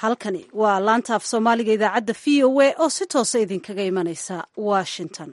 halkani waa laanta af soomaaliga idaacadda v o a oo si toosa idinkaga imanaysa washington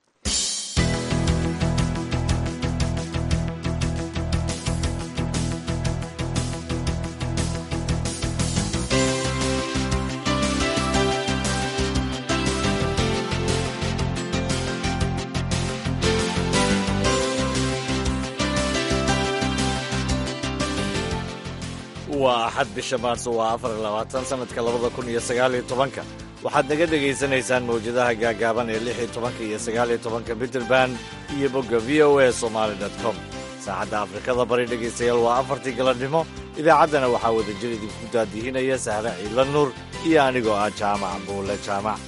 waa axad bisha maarso waa afar iyo labaatan sanadka labada kun iyo sagaaliyo tobanka waxaad naga dhegaysanaysaan mawjadaha gaagaaban ee lix iyo tobanka iyo sagaaliyo tobanka mitrband iyo bogga v o a somaali dot com saacadda afrikada bari dhegaystayaal waa afartii galabnimo idaacaddana waxaa wadajir idinku daadihinaya sahre ciidla nuur iyo anigoo ah jaamac buule jaamac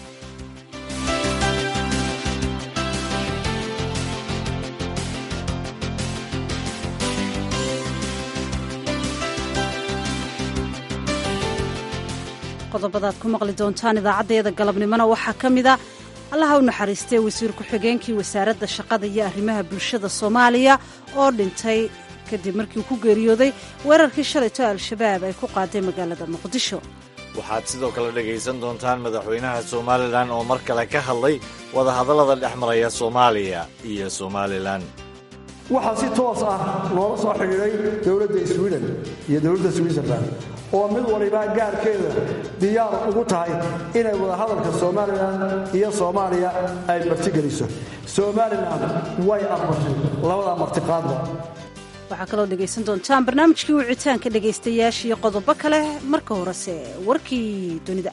qodobadaad ku maqli doontaan idaacaddeeda galabnimona waxaa ka mid a allaha u naxariistay wasiir ku-xigeenkii wasaaradda shaqada iyo arrimaha bulshada soomaaliya oo dhintay kadib markii uu ku geeriyooday weerarkii shalayto al-shabaab ay ku qaaday magaalada muqdisho waxaad sidoo kale dhegaysan doontaan madaxweynaha somalilan oo mar kale ka hadlay wadahadallada dhex maraya soomaaliya iyo somalilan waxaa si toos ah loola soo xidhiidhay dowladda swiden iyo dowladda switzerland oo mid waliba gaarkeeda diyaar ugu tahay inay wadahadalka somalilan iyo soomaaliya ay martigeliso somalilan way aqbashay labada martiqaadba waxaa kaloo dhegaysan doontaan barnaamijkii wicitaanka dhegaystayaasha iyo qodobo kale marka horese warkii dunida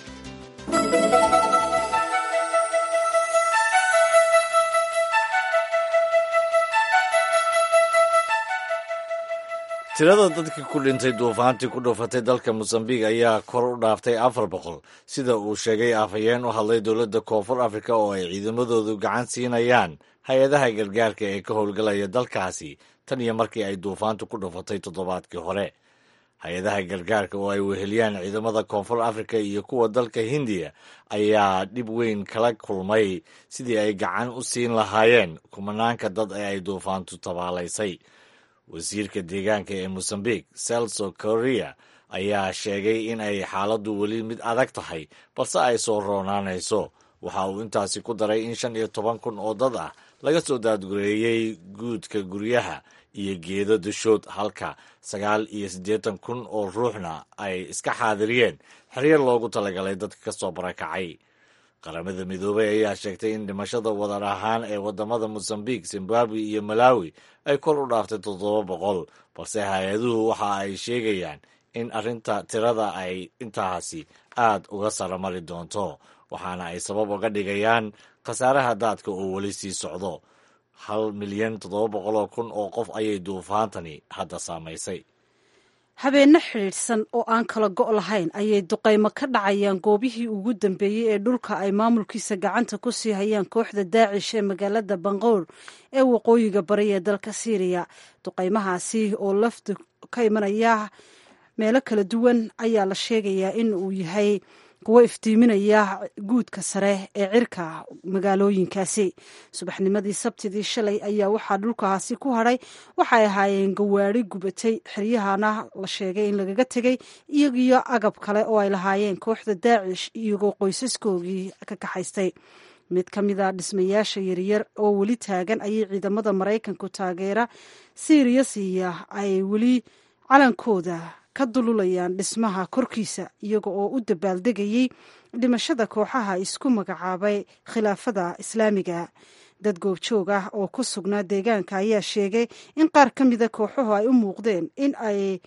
tirada dadkii ku dhintay duufaantii ku dhufatay dalka mosambiq ayaa kor u dhaaftay afar boqol sida uu sheegay afhayeen u hadlay dowladda koonfur afrika oo ay ciidamadoodu gacan siinayaan hay-adaha gargaarka ee ka howlgalaya dalkaasi tan iyo markii ay duufaantu ku dhufatay toddobaadkii hore hay-adaha gargaarka oo ay weheliyaan ciidamada koonfur afrika iyo kuwa dalka hindiya ayaa dhib weyn kala kulmay sidii ay gacan u siin lahaayeen kumanaanka dad ee ay duufaantu tabaalaysay wasiirka deegaanka ee mosambiq celso korea ayaa sheegay in ay xaaladdu weli mid adag tahay balse ay soo roonaanayso waxa uu intaasi ku daray in shan iyo toban kun oo dad ah laga soo daadgureeyey guudka guryaha iyo geedo dushood halka sagaal iyo siddeetan kun oo ruuxna ay iska xaadiriyeen xeryo loogu talagalay dadka ka soo barakacay qaramada midoobay ayaa sheegtay in dhimashada wadar ahaan ee wadamada mosambiq zimbabwe iyo malawi ay kor u dhaaftay toddoba boqol balse hay-aduhu waxa ay sheegayaan in arrinta tirada ay intaasi aad uga saramari doonto waxaana ay sabab uga dhigayaan khasaaraha daadka oo weli sii socdo hal milyan toddoba boqoloo kun oo qof ayay duufaantani hadda saamaysay habeenno xidhiidhsan oo aan kala go' lahayn ayay duqaymo ka dhacayaan goobihii ugu dambeeyey ee dhulka ay maamulkiisa gacanta ku sii hayaan kooxda daacish ee magaalada banqowr ee waqooyiga bari ee dalka siiriya duqaymahaasi oo lafdu ka imanaya meelo kala duwan ayaa la sheegayaa in uu yahay kuwo iftiiminaya guudka sare ee cirka magaalooyinkaasi subaxnimadii sabtidii shalay ayaa waxaa dhulkaasi ku hadhay waxay ahaayeen gawaari gubatay xiryahana la sheegay in lagaga tegey iyagiyo agab kale oo ay lahaayeen kooxda daacish iyagoo qoysaskoogii ka kaxaystay mid ka mid a dhismayaasha yaryar oo weli taagan ayay ciidamada maraykanku taageera siiriya siiya ay weli calankooda ka dululayaan dhismaha korkiisa iyaga oo u dabaaldegayey dhimashada kooxaha isku magacaabay khilaafada islaamiga dad goobjoog ah oo ku sugnaa deegaanka ayaa sheegay in qaar ka mida kooxuhu ay u muuqdeen in ay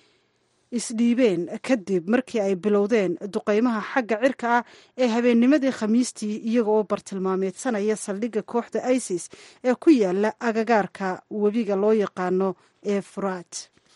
isdhiibeen kadib markii ay bilowdeen duqaymaha xagga cirka ah ee habeennimadii khamiistii iyaga oo bartilmaameedsanaya saldhigga kooxda isis ee ku yaala agagaarka webiga loo yaqaano ee furaat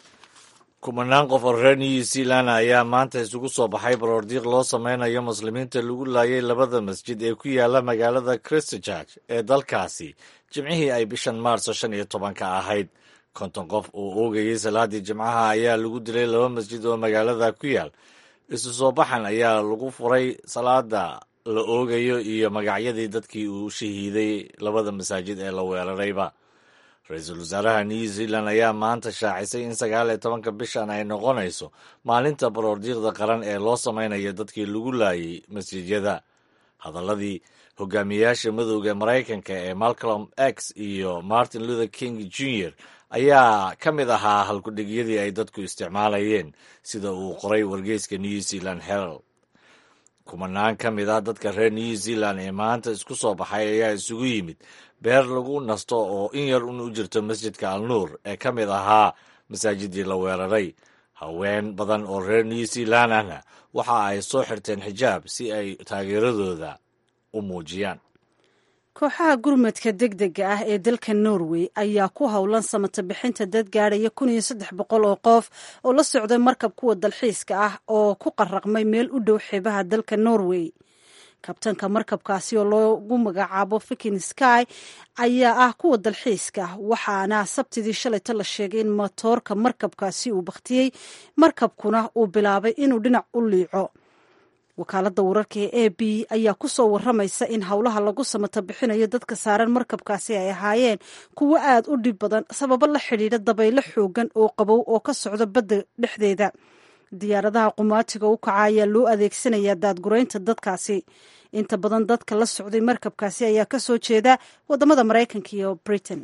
kumanaan qof oo reer new zealand ayaa maanta isugu soo baxay baroordiiq loo sameynayo muslimiinta lagu laayay labada masjid ee ku yaala magaalada christchurch ee dalkaasi jimcihii ay bishan maarso shan iyo tobanka ahayd konton qof oo oogayay salaadii jimcaha ayaa lagu dilay laba masjid oo magaalada ku yaal isu soo baxan ayaa lagu furay salaada la oogayo iyo magacyadii dadkii uu shahiiday labada masaajid ee la weerarayba ra-iisul wasaaraha new zealand ayaa maanta shaacisay in sagaal iyo tobanka bishan ay noqonayso maalinta baroordiiqda qaran ee loo samaynayo dadkii lagu laayay masjidyada hadaladii hogaamiyayaasha madowga maraykanka ee malcolm x iyo martin luther king jr ayaa ka mid ahaa halkudhigyadii ay dadku isticmaalayeen sida uu qoray wargeyska new zealand herald kumanaan ka mid ah dadka reer new zealand ee maanta isku soo baxay ayaa isugu yimid beer lagu nasto oo in yar un u jirto masjidka al nuur ee ka mid ahaa masaajidii la weeraray haween badan oo reer new zealand ahna waxa ay soo xirteen xijaab si ay taageeradooda u muujiyaan kooxaha gurmadka deg dega ah ee dalka norway ayaa ku howlan samata bixinta dad gaadhaya kun iyo saddex boqol oo qof oo la socday markab kuwa dalxiiska ah oo ku qaraqmay meel u dhow xeebaha dalka norway kabtanka markabkaasi oo loogu magacaabo fikin sky ayaa ah kuwa dalxiiska waxaana sabtidii shalayta la sheegay in matoorka markabkaasi uu bakhtiyey markabkuna uu bilaabay inuu dhinac u liico wakaaladda wararka ee a b ayaa ku soo waramaysa in howlaha lagu samata bixinayo dadka saaran markabkaasi ay ahaayeen kuwo aad u dhib badan sababo la xidhiidha dabaylo xoogan oo qabow oo ka socda badda dhexdeeda diyaaradaha qumaatiga u kaca ayaa loo adeegsanayaa daadguraynta dadkaasi inta badan dadka la socday markabkaasi ayaa ka soo jeeda waddamada maraykanka iyo britain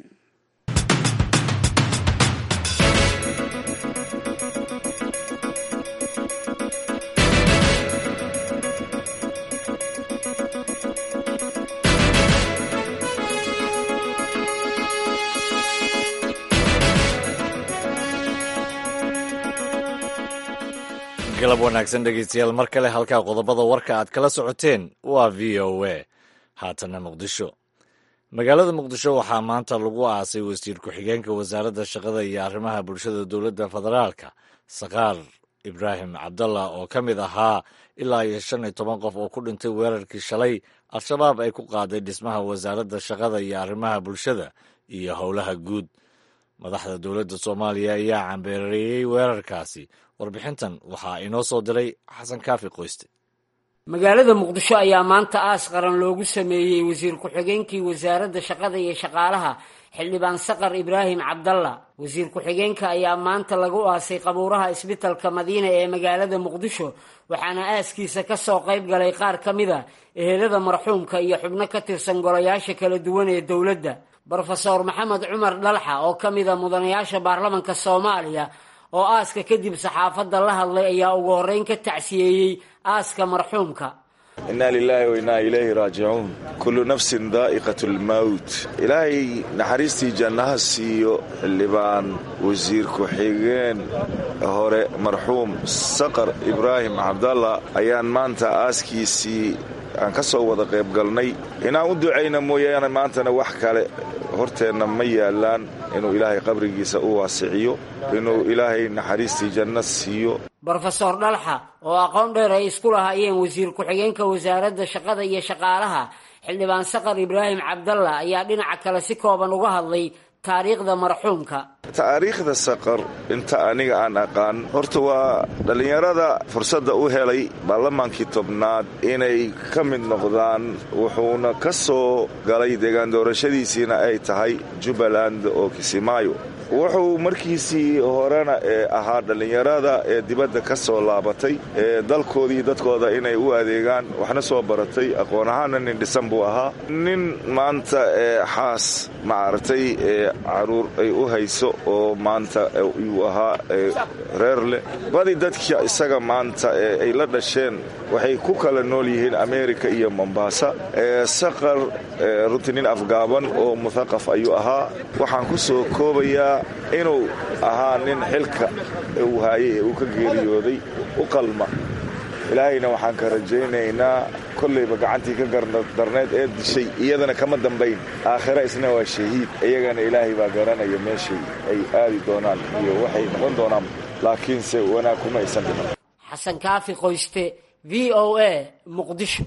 galab wanaagsan dhegeystayaal mar kale halkaa qodobada warka aad kala socoteen waa v o a haatana muqdisho magaalada muqdisho waxaa maanta lagu aasay wasiir ku-xigeenka wasaaradda shaqada iyo arrimaha bulshada dowladda federaalka sakaar ibraahim cabdallah oo ka mid ahaa ilaa iyo shan iyo toban qof oo ku dhintay weerarkii shalay al-shabaab ay ku qaaday dhismaha wasaaradda shaqada iyo arrimaha bulshada iyo howlaha guud madaxda dowladda soomaaliya ayaa cambeereeyey weerarkaasi warbixintan waxaa inoo soo diray xasan kaafi qoyste magaalada muqdisho ayaa maanta aas qaran loogu sameeyey wasiir ku-xigeenkii wasaaradda shaqada iyo shaqaalaha xildhibaan saqar ibraahim cabdalla wasiir ku-xigeenka ayaa maanta lagu aasay qabuuraha isbitalka madiina ee magaalada muqdisho waxaana aaskiisa ka soo qayb galay qaar ka mid a ehelada marxuumka iyo xubno ka tirsan golayaasha kala duwan ee dowladda brofeor maxamed cumar dhalxa oo ka mid a mudanayaasha baarlamanka soomaaliya oo aaska kadib saxaafadda la hadlay ayaa ugu horreyn ka tacsiyeeyey aaska marxuumka innaa lilaahi wa innaa ilayhi raajicuun kullu nafsin daa'iqat lmawt ilaahay naxariistii jannaha siiyo xildhibaan wasiir ku-xigeen hore marxuum saqar ibraahim cabdalla ayaan maanta aaskiisii aan ka soo wada qayb galnay inaan u ducayna mooyaane maantana wax kale horteenna ma yaallaan inuu ilaahay qabrigiisa u waasiciyo inuu ilaahay naxariistii janno siiyo brofesor dhalxa oo aqoon dheer ay isku lahaayeen wasiir ku-xigeenka wasaaradda shaqada iyo shaqaalaha xildhibaan saqar ibraahim cabdalla ayaa dhinaca kale si kooban uga hadlay taariikhda marxuumka taariikhda saqar inta aniga aan aqaan horta waa dhallinyarada fursadda u helay baarlamaankii tobnaad inay ka mid noqdaan wuxuuna ka soo galay deegaan doorashadiisiina ay tahay jubbaland oo kisimaayo wuxuu markiisii horena ee ahaa dhallinyarada ee dibadda ka soo laabatay ee dalkoodii dadkooda inay u adeegaan waxna soo baratay aqoon ahaana nin dhisan buu ahaa nin maanta ee xaas maaragtay ee caruur ay u hayso oo maanta yuu ahaa reer leh badi dadka isaga maanta ee ay la dhasheen waxay ku kala nool yihiin amerika iyo mombasa ee saqar runtii nin afgaaban oo muthaqaf ayuu ahaa waxaan ku soo koobayaa inuu ahaa nin xilka uu haayay ee uu ka geeriyooday u qalma ilaahayna waxaan ka rajaynaynaa kollayba gacantii ka gardarneed ee dishay iyadana kama dambayn aakhira isna waa shahiid iyagana ilaahay baa garanaya meeshay ay aadi doonaan iyo waxay noqon doonaan laakiinse wanaag kuma aysan dhiman xasan kaafi qoyste v o a muqdisho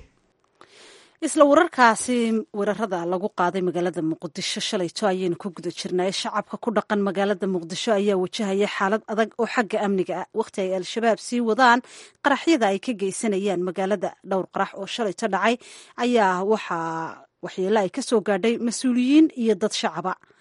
isla wararkaasi weerarada lagu qaaday magaalada muqdisho shalayto ayaynu ku guda jirnay shacabka ku dhaqan magaalada muqdisho ayaa wajahaya xaalad adag oo xagga amniga ah wakhti ay al-shabaab sii wadaan qaraxyada ay ka geysanayaan magaalada dhowr qarax oo shalayto dhacay ayaa waxaa waxyeelo ay kasoo gaadhay mas-uuliyiin iyo dad shacaba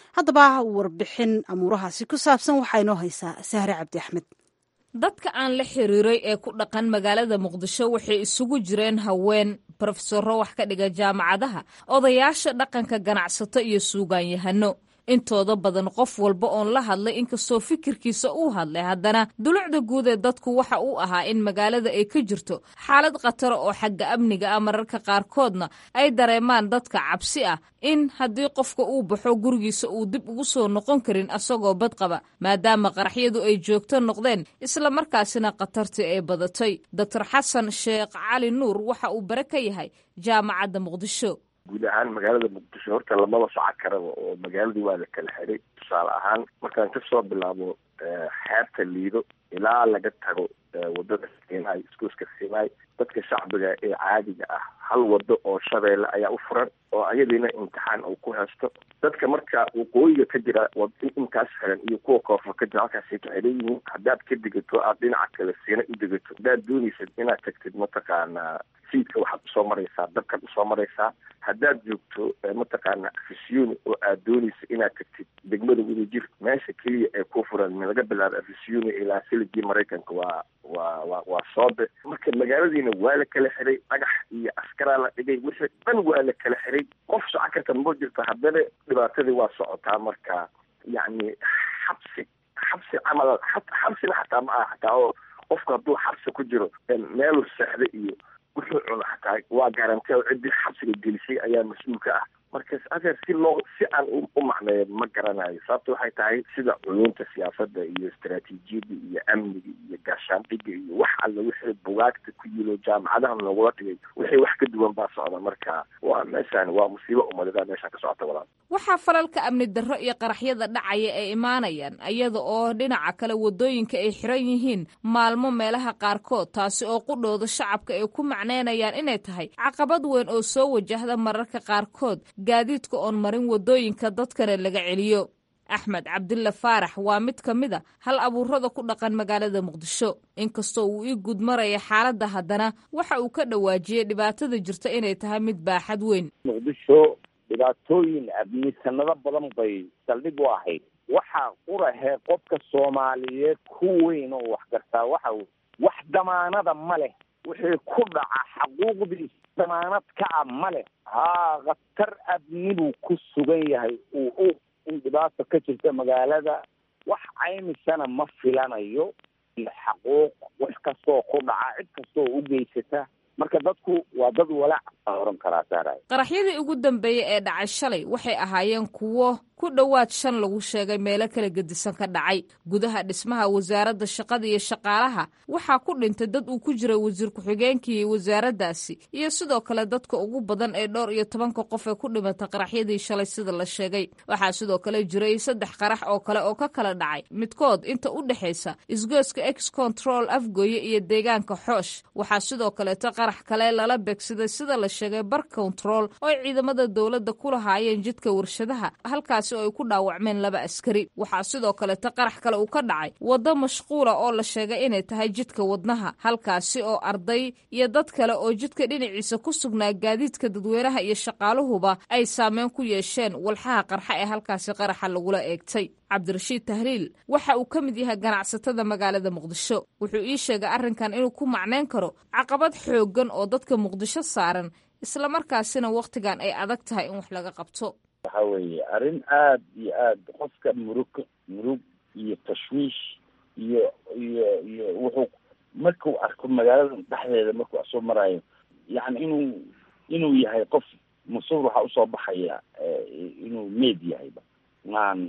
haddaba warbixin amuurahaasi ku saabsan waxaa inoo haysaa sahre cabdi axmed dadka aan la xiriiray ee ku dhaqan magaalada muqdisho waxay isugu jireen haween brofesoro wax ka dhiga jaamacadaha odayaasha dhaqanka ganacsato iyo suugaanyahano intooda badan qof walba oon la hadlay inkastoo fikirkiisa uu hadlay haddana dulucda guud ee dadku waxa uu ahaa in magaalada ay ka jirto xaalad khatara oo xagga amniga ah mararka qaarkoodna ay dareemaan dadka cabsi ah in haddii qofka uu baxo gurigiisa uu dib ugu soo noqon karin asagoo badqaba maadaama qaraxyadu ay joogto noqdeen isla markaasina khatartii ay badatay doctor xasan sheekh cali nuur waxa uu bare ka yahay jaamacadda muqdisho guud ahaan magaalada muqdisho horta lamaba soco karaba oo magaaladii waa la kala xiday tusaale ahaan markaan kasoo bilaabo xeebta liido ilaa laga tago wadada sinai iskuuska sinai dadka shacbiga ee caadiga ah hal wado oo shabeelle ayaa u furan oo ayadiina imtixaan uu ku haysto dadka marka waqooyiga ka jira intaas xiran iyo kuwa koonfur ka jira halkaasay ka xiran yihiin haddaad ka degato aad dhinaca kale siina u degato haddaad dooneysad inaad tagtid mataqaanaa siidka waxaad usoo maraysaa dabkaad usoo maraysaa haddaad joogto mataqaana afisiyoni oo aad dooneysa inaad tagtid degmada wadajir meesha keliya ee ku furan laga bilaabo afisiyoni ilaa siligii maraykanka waa waa wa waa soobe marka magaaladiina waa la kala xiray dhagax iyo askaraa la dhigay wixii dhan waa la kala xiray qof soco karta ma jirto haddana dhibaatadii waa socotaa marka yacni xabsi xabsi camal xabsina xataa ma aha xataa oo qofku hadduu xabsi ku jiro meeluu seexda iyo wuxuu cuno xataa waa garantee oo ciddii xabsiga gelisay ayaa mas-uulka ah markas adeer si loo si aan u macneeyo ma garanayo sababta waxay tahay sida cuyuunta siyaasadda iyo istaraatiijiyadda iyo amniga iyo gaashaandhiga iyo wax alla wixii bugaagta ku yilo jaamacadaha lagula dhigay wixii wax ka duwan baa socda marka waa meeshaan waa musiibo umadedaa meeshaan ka socota walaal waxaa falalka amni darro iyo qaraxyada dhacaya ay imaanayaan iyada oo dhinaca kale wadooyinka ay xiran yihiin maalmo meelaha qaarkood taasi oo qudhooda shacabka ay ku macneynayaan inay tahay caqabad weyn oo soo wajahda mararka qaarkood gaadiidka oon marin wadooyinka dadkana laga celiyo axmed cabdilla faarax waa mid ka mid a hal abuurada ku dhaqan magaalada muqdisho inkastoo uu ii guud maraya xaaladda haddana waxa uu ka dhawaajiyey dhibaatada jirta inay tahay mid baaxad weyn muqdisho dhibaatooyin amni sanado badan bay saldhig u ahayd waxa qurahee qofka soomaaliyeed ku weyn oo wax gartaa waxa wax damaanada ma leh wixii ku dhaca xaquuqdiis damaanad ka a ma leh haa khatar amni buu ku sugan yahay uu u in dhibaata ka jirta magaalada wax caymisana ma filanayo iyo xaquuq wax kastoo ku dhaca cid kastoo u geysata marka dadku waa dad walaac baa oran karaa saaray qaraxyadii ugu dambeeyey ee dhacay shalay waxay ahaayeen kuwo ku dhowaad shan lagu sheegay meelo kala gedisan ka dhacay gudaha dhismaha wasaaradda shaqada iyo shaqaalaha waxaa ku dhintay dad uu ku jiray wasiir ku-xigeenkii wasaaraddaasi iyo sidoo kale dadka ugu badan ee dhowr iyo tobanka qof ee ku dhimatay qaraxyadii shalay sida la sheegay waxaa sidoo kale jiray saddex qarax oo kale oo ka kala dhacay midkood inta u dhexaysa isgooska ex control afgooye iyo deegaanka xoosh waxaa sidoo kaleeto qarax kale lala beegsaday sida la sheegay bar control oo ay ciidamada dowladda ku lahaayeen jidka warshadaha halkaas oo ay ku dhaawacmeen laba askari waxaa sidoo kaleeto qarax kale uu ka dhacay waddo mashquula oo la sheegay inay tahay jidka wadnaha halkaasi oo arday iyo dad kale oo jidka dhinaciisa ku sugnaa gaadiidka dadweynaha iyo shaqaaluhuba ay saameyn ku yeesheen walxaha qarxa ee halkaasi qaraxa lagula eegtay cabdirashiid tahliil waxa uu ka mid yahay ganacsatada magaalada muqdisho wuxuu ii sheegay arrinkan inuu ku macneyn karo caqabad xooggan oo dadka muqdisho saaran islamarkaasina wakhtigan ay adag tahay in wax laga qabto waxa weeye arrin aada iyo aada qofka murug murug iyo tashwiish iyo iyo iyo wuxuu markuu arko magaalada dhexdeeda markuu soo maraayo yacni inuu inuu yahay qof mas-uul waxaa usoo baxaya inuu meed yahayba maahan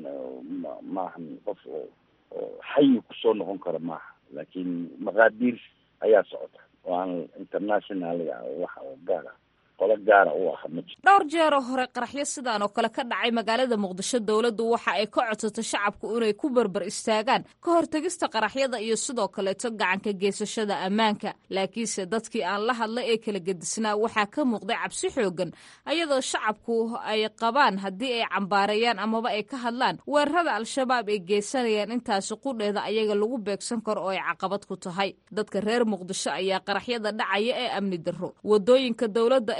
maahan qof oo oo xayi kusoo noqon karo maaha laakiin maqaadiir ayaa socota oo aan internationalga wax oo gaar ah qolo gaara u aha ma jiro dhowr jeeroo hore qaraxyo sidaan oo kale ka dhacay magaalada muqdisho dowladdu waxa ay ka codsatay shacabku inay ku berber istaagaan ka hortegista qaraxyada iyo sidoo kaleeto gacanka geysashada ammaanka laakiinse dadkii aan la hadlay ee kala gedisnaa waxaa ka muuqday cabsi xoogan ayadoo shacabku ay qabaan haddii ay cambaareeyaan amaba ay ka hadlaan weerarada al-shabaab ay geysanayaan intaasi qudheeda ayaga lagu beegsan karo oo ay caqabad ku tahay dadka reer muqdisho ayaa qaraxyada dhacaya ee amni darro wadooyinka dowladda ee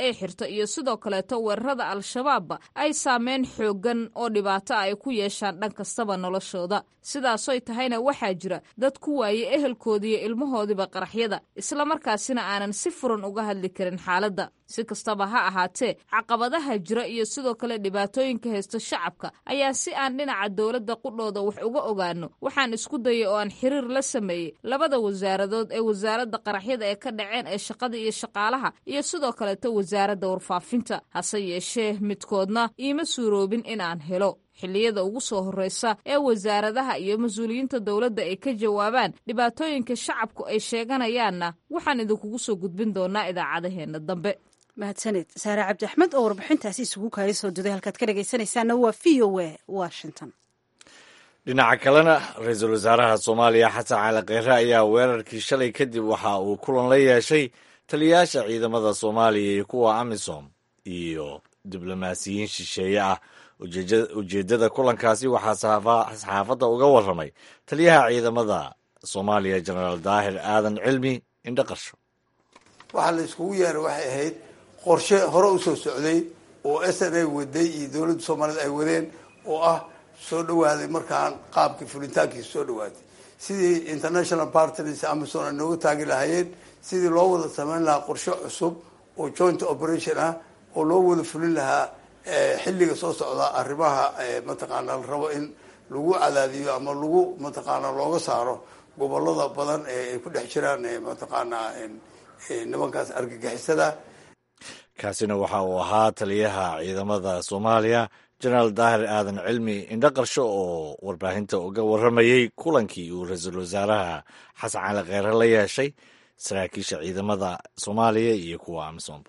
ay xirto iyo sidoo kaleeto weerarada al-shabaabba ay saameyn xooggan oo dhibaato ay ku yeeshaan dhan kastaba noloshooda sidaasoy tahayna waxaa jira dad ku waaye ehelkoodiiyo ilmahoodiiba qaraxyada islamarkaasina aanan si furan uga hadli karin xaaladda si kastaba ha ahaatee caqabadaha jira iyo sidoo kale dhibaatooyinka haysta shacabka ayaa si aan dhinaca dowladda qudhooda wax uga ogaano waxaan isku dayay oo aan xiriir la sameeyey labada wasaaradood ee wasaaradda qaraxyada ee ka dhaceen ee shaqada iyo shaqaalaha iyo sidoo kaleeto wasaaradda warfaafinta hase yeeshee midkoodna iima suuroobin inaan helo xilliyada ugu soo horreysa ee wasaaradaha iyo mas-uuliyiinta dowladda ay ka jawaabaan dhibaatooyinka shacabku ay sheeganayaanna waxaan idinkugu soo gudbin doonaa idaacadaheenna dambe mahadsaned saare cabdi axmed oo warbixintaasi isugu kaaya soo duday halkaad ka dhegaysanaysaana waa v o a washington dhinaca kalena ra-iisul wasaaraha soomaaliya xasan cali kheyre ayaa weerarkii shalay kadib waxa uu kulan la yeeshay taliyayaasha ciidamada soomaaliya iyo kuwa amisom iyo diblomaasiyiin shisheeye ah ujeeddada kulankaasi waxaa saxaafadda uga warramay taliyaha ciidamada soomaaliya jenaraal daahir aadan cilmi indhaqarsho waxaa la iskugu yeeray waxay ahayd qorshe hore u soo socday oo s n a waday iyo dowladda soomaaliyed ay wadeen oo ah soo dhawaaday markaan qaabkii fulitaankiisa soo dhawaaday sidii international partners amazon ay nooga taagi lahaayeen sidii loo wada samayn lahaa qorshe cusub oo joint operation ah oo loo wada fulin lahaa xilliga soo socda arrimaha mataqaana la rabo in lagu cadaadiyo ama lagu mataqaana looga saaro gobolada badan ee ay ku dhex jiraan mataqaanaa nimankaas argagixisada kaasina waxa uu ahaa taliyaha ciidamada soomaaliya jenaraal daahir aadan cilmi indhaqarsho oo warbaahinta uga warramayey kulankii uu ra-iisul wasaaraha xasan cali kheyre la yeeshay saraakiisha ciidamada soomaaliya iyo kuwa amisom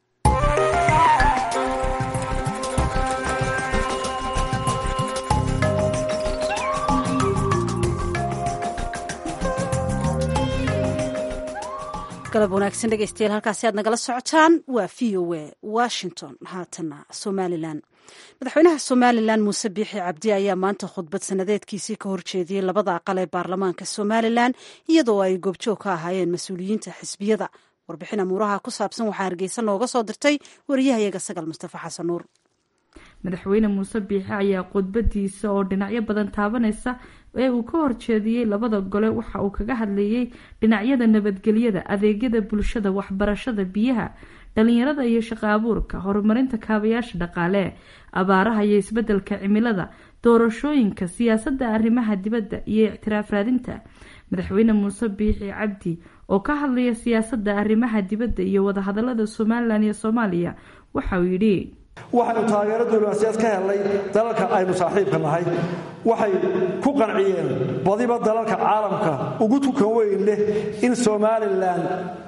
galab wanaagsan dhegeystayaal halkaasi aad nagala socotaan waa v o a washington haatana somalilan madaxweynaha somalilan muuse biixi cabdi ayaa maanta khudbad sanadeedkiisii ka horjeediyey labada aqal ee baarlamaanka somalilan iyadoo ay goobjoog ka ahaayeen mas-uuliyiinta xisbiyada warbixin amuuraha ku saabsan waxaa hargeysa nooga soo dirtay wariyahayaga sagal mustafa xasan nuur madaxweyne muuse biixi ayaa khudbadiisa oo dhinacyo badan taabanaysa ee uu ka horjeediyey labada gole waxa uu kaga hadlayey dhinacyada nabadgelyada adeegyada bulshada waxbarashada biyaha dhalinyarada iyo shaqo abuurka horumarinta kaabayaasha dhaqaale abaaraha iyo isbedelka cimilada doorashooyinka siyaasadda arrimaha dibadda iyo ictiraaf raadinta madaxweyne muuse biixi cabdi oo ka hadlaya siyaasadda arrimaha dibadda iyo wadahadalada somalilan iyo soomaaliya waxauu yidhi waxaynu taageero diblomaasiyaad ka helnay dalalka aynu saaxiibka nahay waxay ku qanciyeen badiba dalalka caalamka ugu tukan weyn leh in somalilan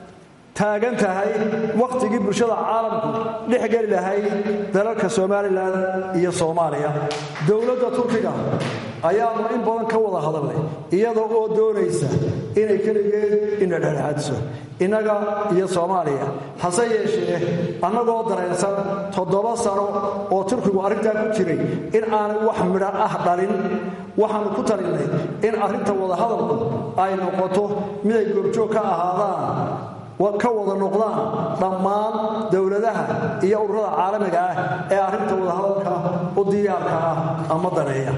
taagan tahay wakhtigii bulshada caalamku dhex geli lahayd dalalka somalilan iyo soomaaliya dowladda turkiga ayaanu in badan ka wada hadalnay iyada oo doonaysa inay keligeed ina dhexdhexaadiso innaga iyo soomaaliya hase yeeshee annagoo dareensan toddoba sano oo turkigu arrintaa ku jiray in aanay wax midho ah dhalin waxaannu ku talinay in arrinta wadahadalku ay noqoto miday goobjoog ka ahaadaan ka wada noqdaan dhammaan dowladaha iyo ururada caalamiga ah ee arrinta wadahadalka u diyaarka ah ama daneeya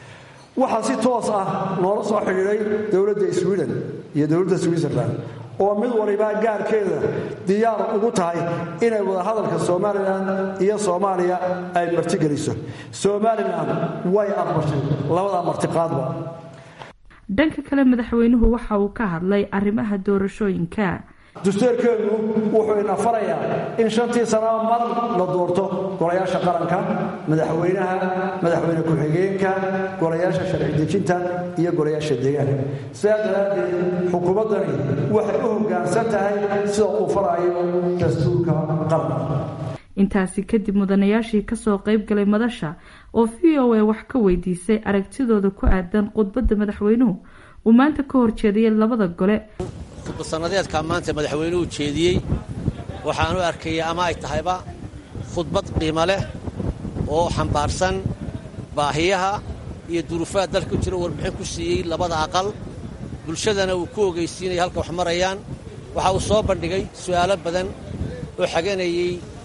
waxaa si toos ah noola soo xidhiidhay dowladda sweden iyo dowladda switzerland oo mid waliba gaarkeeda diyaar ugu tahay inay wadahadalka somalilan iyo soomaaliya ay martigeliso somalilan way aqbashay labada martiqaadba dhanka kale madaxweynuhu waxa uu ka hadlay arrimaha doorashooyinka dastuurkeenu wuxuu ina farayaa in shantii sanaba mar la doorto golayaasha qaranka madaxweynaha madaxweyne ku-xigeenka golayaasha sharci dejinta iyo golayaasha deegaanka sidaa daraaddeed xukuumaddani waxay u hoggaansan tahay sida uu farayo dastuurka qaranka intaasi kadib mudanayaashii kasoo qayb galay madasha oo v o a wax ka weydiisay aragtidooda ku aadan khudbadda madaxweynuhu uu maanta ka horjeedayay labada gole khudbadsannadeedkaa maanta madaxweynuhu jeediyey waxaan u arkaya ama ay tahayba khudbad qiimo leh oo xambaarsan baahiyaha iyo duruufaha dalka u jira warbixin ku siiyey labada aqal bulshadana uu ku ogeysiinaya halka wax marayaan waxa uu soo bandhigay su'aalo badan oo xaganayey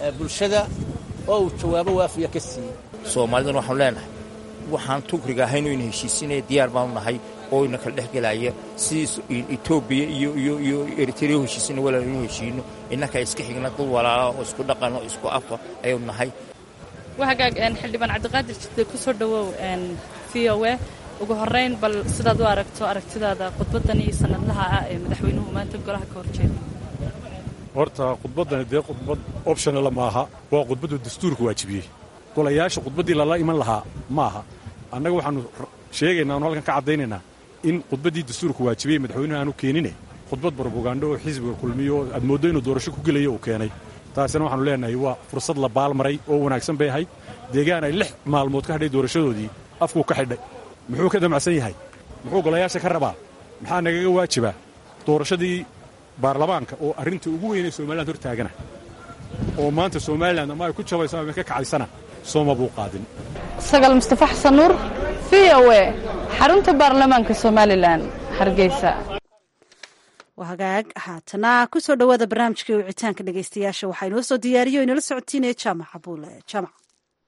bulshada oo uu jawaabo waafiya ka siiyey soomaaliduna waxaanu leenahay waxaan tukriga ahayn oyna heshiisinaya diyaar baanu nahay oo ina kala dhex gelaya sidii etoobiya iyo iyo iyo eritrea u heshiisina walaal inu heshiino innaka iska xigna dad walaala oo isku dhaqan oo isku afa ayaynu nahay wahagaag xildhibaan cabdiqaadir jidde ku soo dhowow v o e ugu horrayn bal sidaad u aragto aragtidaada khudbaddan iyo sanadlaha ah ee madaxweynuhu maanta golaha ka horjeeda horta khudbaddani dee khudbad optionala maaha waa khudbaddu dastuurka waajibiyey golayaasha khudbaddii lala iman lahaa ma aha annaga waxaannu sheegaynaa anu halkan ka caddaynaynaa in khudbaddii dastuurka waajibiyey madaxweynuhu aanu keenine khudbad barbogaandho oo xisbiga kulmiyo oo aad mooddo inuu doorasho ku gelayo uu keenay taasina waxaanu leenahay waa fursad la baalmaray oo wanaagsan bay ahayd deegaan ay lix maalmood ka hadhay doorashadoodii afkuu ka xidhay muxuu ka damacsan yahay muxuu golayaasha ka rabaa maxaa nagaga waajibaa doorashadii baarlamaanka oo arrinta ugu weynay somaliland hor taagana oo maanta somalilan ama ay ku jabayso ama ka kacaysana sooma buu qaadin sagal mustafa xasan nuur v o e xarunta baarlamaanka somalilan hargeysa waa hagaag haatana ku soo dhowaada barnaamijkai wicitaanka dhegaystayaasha waxaa inoo soo diyaariyo o inala socotiinaya jaamac abuule jaamac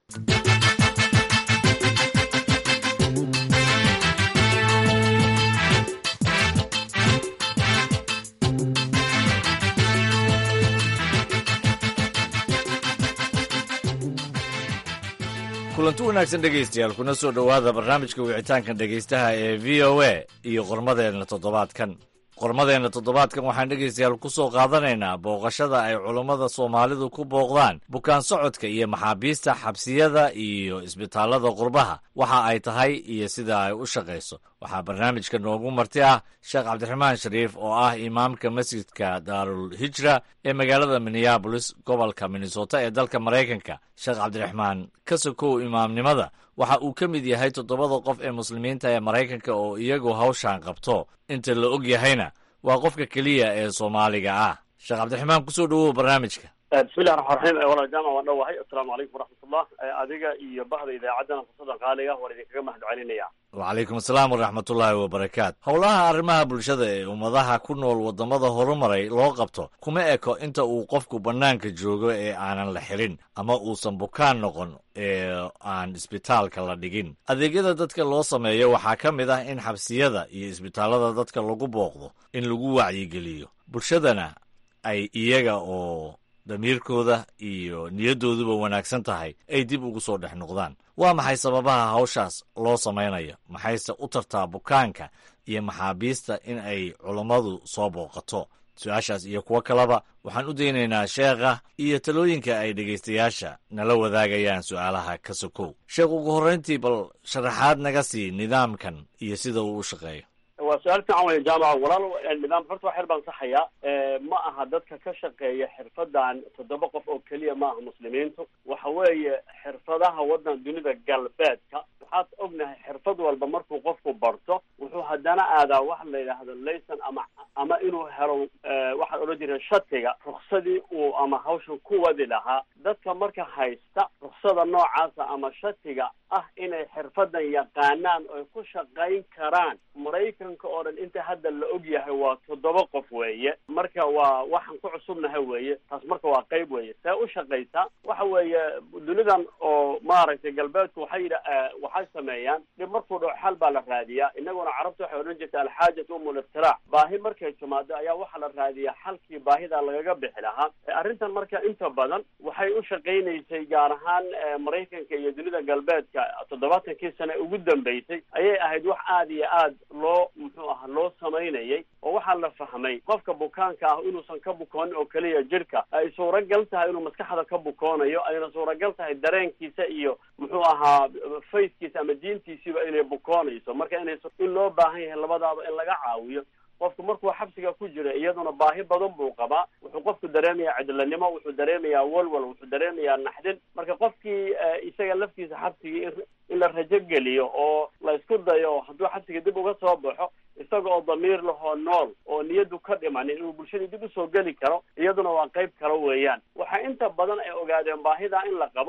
kulanti wanaagsan dhegaystayaal kuna soo dhowaada barnaamijka wicitaanka dhegaystaha ee v o a iyo qormadeenna toddobaadkan qormadeenna toddobaadkan waxaan dhegaystayaal ku soo qaadanaynaa booqashada ay culummada soomaalidu ku booqdaan bukaan socodka iyo maxaabiista xabsiyada iyo isbitaallada qurbaha waxa ay tahay iyo sida ay u shaqayso waxaa barnaamijka noogu marti ah sheekh cabdiraxmaan shariif oo ah imaamka masjidka daarul hijra ee magaalada minneabolis gobolka minnesota ee dalka maraykanka sheekh cabdiraxmaan ka sokow imaamnimada waxa uu ka mid yahay toddobada qof ee muslimiinta ee maraykanka oo iyagu hawshan qabto inta la og yahayna waa qofka keliya ee soomaaliga ah sheekh cabdiraxmaan kusoo dhowow barnaamijka bismillahi raxmaan raxiim walaal jaamac waan dhowahay assalaamu calaykum waraxmatullah adiga iyo bahda idaacaddana fursada qaaliga waan idinkaga mahad celinaya wacalaykum asalaam waraxmatullaahi wabarakaatu howlaha arrimaha bulshada ee ummadaha ku nool waddamada horumaray loo qabto kuma eko inta uu qofku bannaanka joogo ee aanan la xirin ama uusan bukaan noqon ee aan isbitaalka la dhigin adeegyada dadka loo sameeyo waxaa ka mid ah in xabsiyada iyo isbitaallada dadka lagu booqdo in lagu wacyigeliyo bulshadana ay iyaga oo damiirkooda iyo niyaddooduba wanaagsan tahay ay dib ugu soo dhex noqdaan waa maxay sababaha hawshaas loo samaynayo maxayse u tartaa bukaanka iyo maxaabiista in ay culummadu soo booqato su-aashaas iyo kuwo kaleba waxaan u daynaynaa sheekha iyo talooyinka ay dhegaystayaasha nala wadaagayaan su'aalaha ka sokow sheekh ugu horrayntii bal sharaxaad naga sii nidaamkan iyo sida uu u shaqeeyo waa su-aal fiican weya jaamaca walaal nidaam horta waa xer baan saxayaa ma aha dadka ka shaqeeya xirfadan toddoba qof oo keliya ma aha muslimiintu waxa weeye xirfadaha waddan dunida galbeedka waxaad ognahay xirfad walba markuu qofku barto wuxuu haddana aadaa waxa la yidhaahdo layson ama ama inuu helo waxaan odhan jireen shatiga ruksadii uu ama hawshan ku wadi lahaa dadka marka haysta ruksada noocaasa ama shatiga ah inay xirfadan yaqaanaan oy ku shaqayn karaan maraykanka oo dhan inta hadda la og yahay waa toddoba qof weeye marka waa waxaan ku cusubnahay weeye taas marka waa qayb weeye see u shaqaysaa waxa weeye dunidan oo maaragtay galbeedku waxay yidha waxay sameeyaan dhib markuu dhaco xal baa la raadiyaa inaguna carabta waxay odhan jirta alxaajatu umu liftiraac baahi markay timaado ayaa waxaa la raadiyaa xalkii baahida lagaga bixi lahaa arrintan marka inta badan waxay u shaqaynaysay gaar ahaan maraykanka iyo dunida galbeedka toddobaatankii sane ugu dambeysay ayay ahayd wax aada iyo aad loo muxuu aha loo samaynayay oo waxaa la fahmay qofka bukaanka ah inuusan ka bukoonin oo keliya jirhka ay suuragal tahay inuu maskaxda ka bukoonayo ayna suuragal tahay dareenkiisa iyo muxuu ahaa fayskiisa ama diintiisiiba inay bukoonayso marka inay in loo baahan yahay labadaaba in laga caawiyo qofku markuu xabsiga ku jira iyaduna baahi badan buu qabaa wuxuu qofku dareemayaa cidlanimo wuxuu dareemayaa walwal wuxuu dareemayaa naxdin marka qofkii isaga laftiisa xabsigii in la rajo geliyo oo la isku dayo hadduu xabsiga dib uga soo baxo isaga oo damiir lahoo nool oo niyadu ka dhimanin inuu bulshadii dib usoo geli karo iyaduna waa qayb kale weeyaan waxaa inta badan ay ogaadeen baahida in la qabo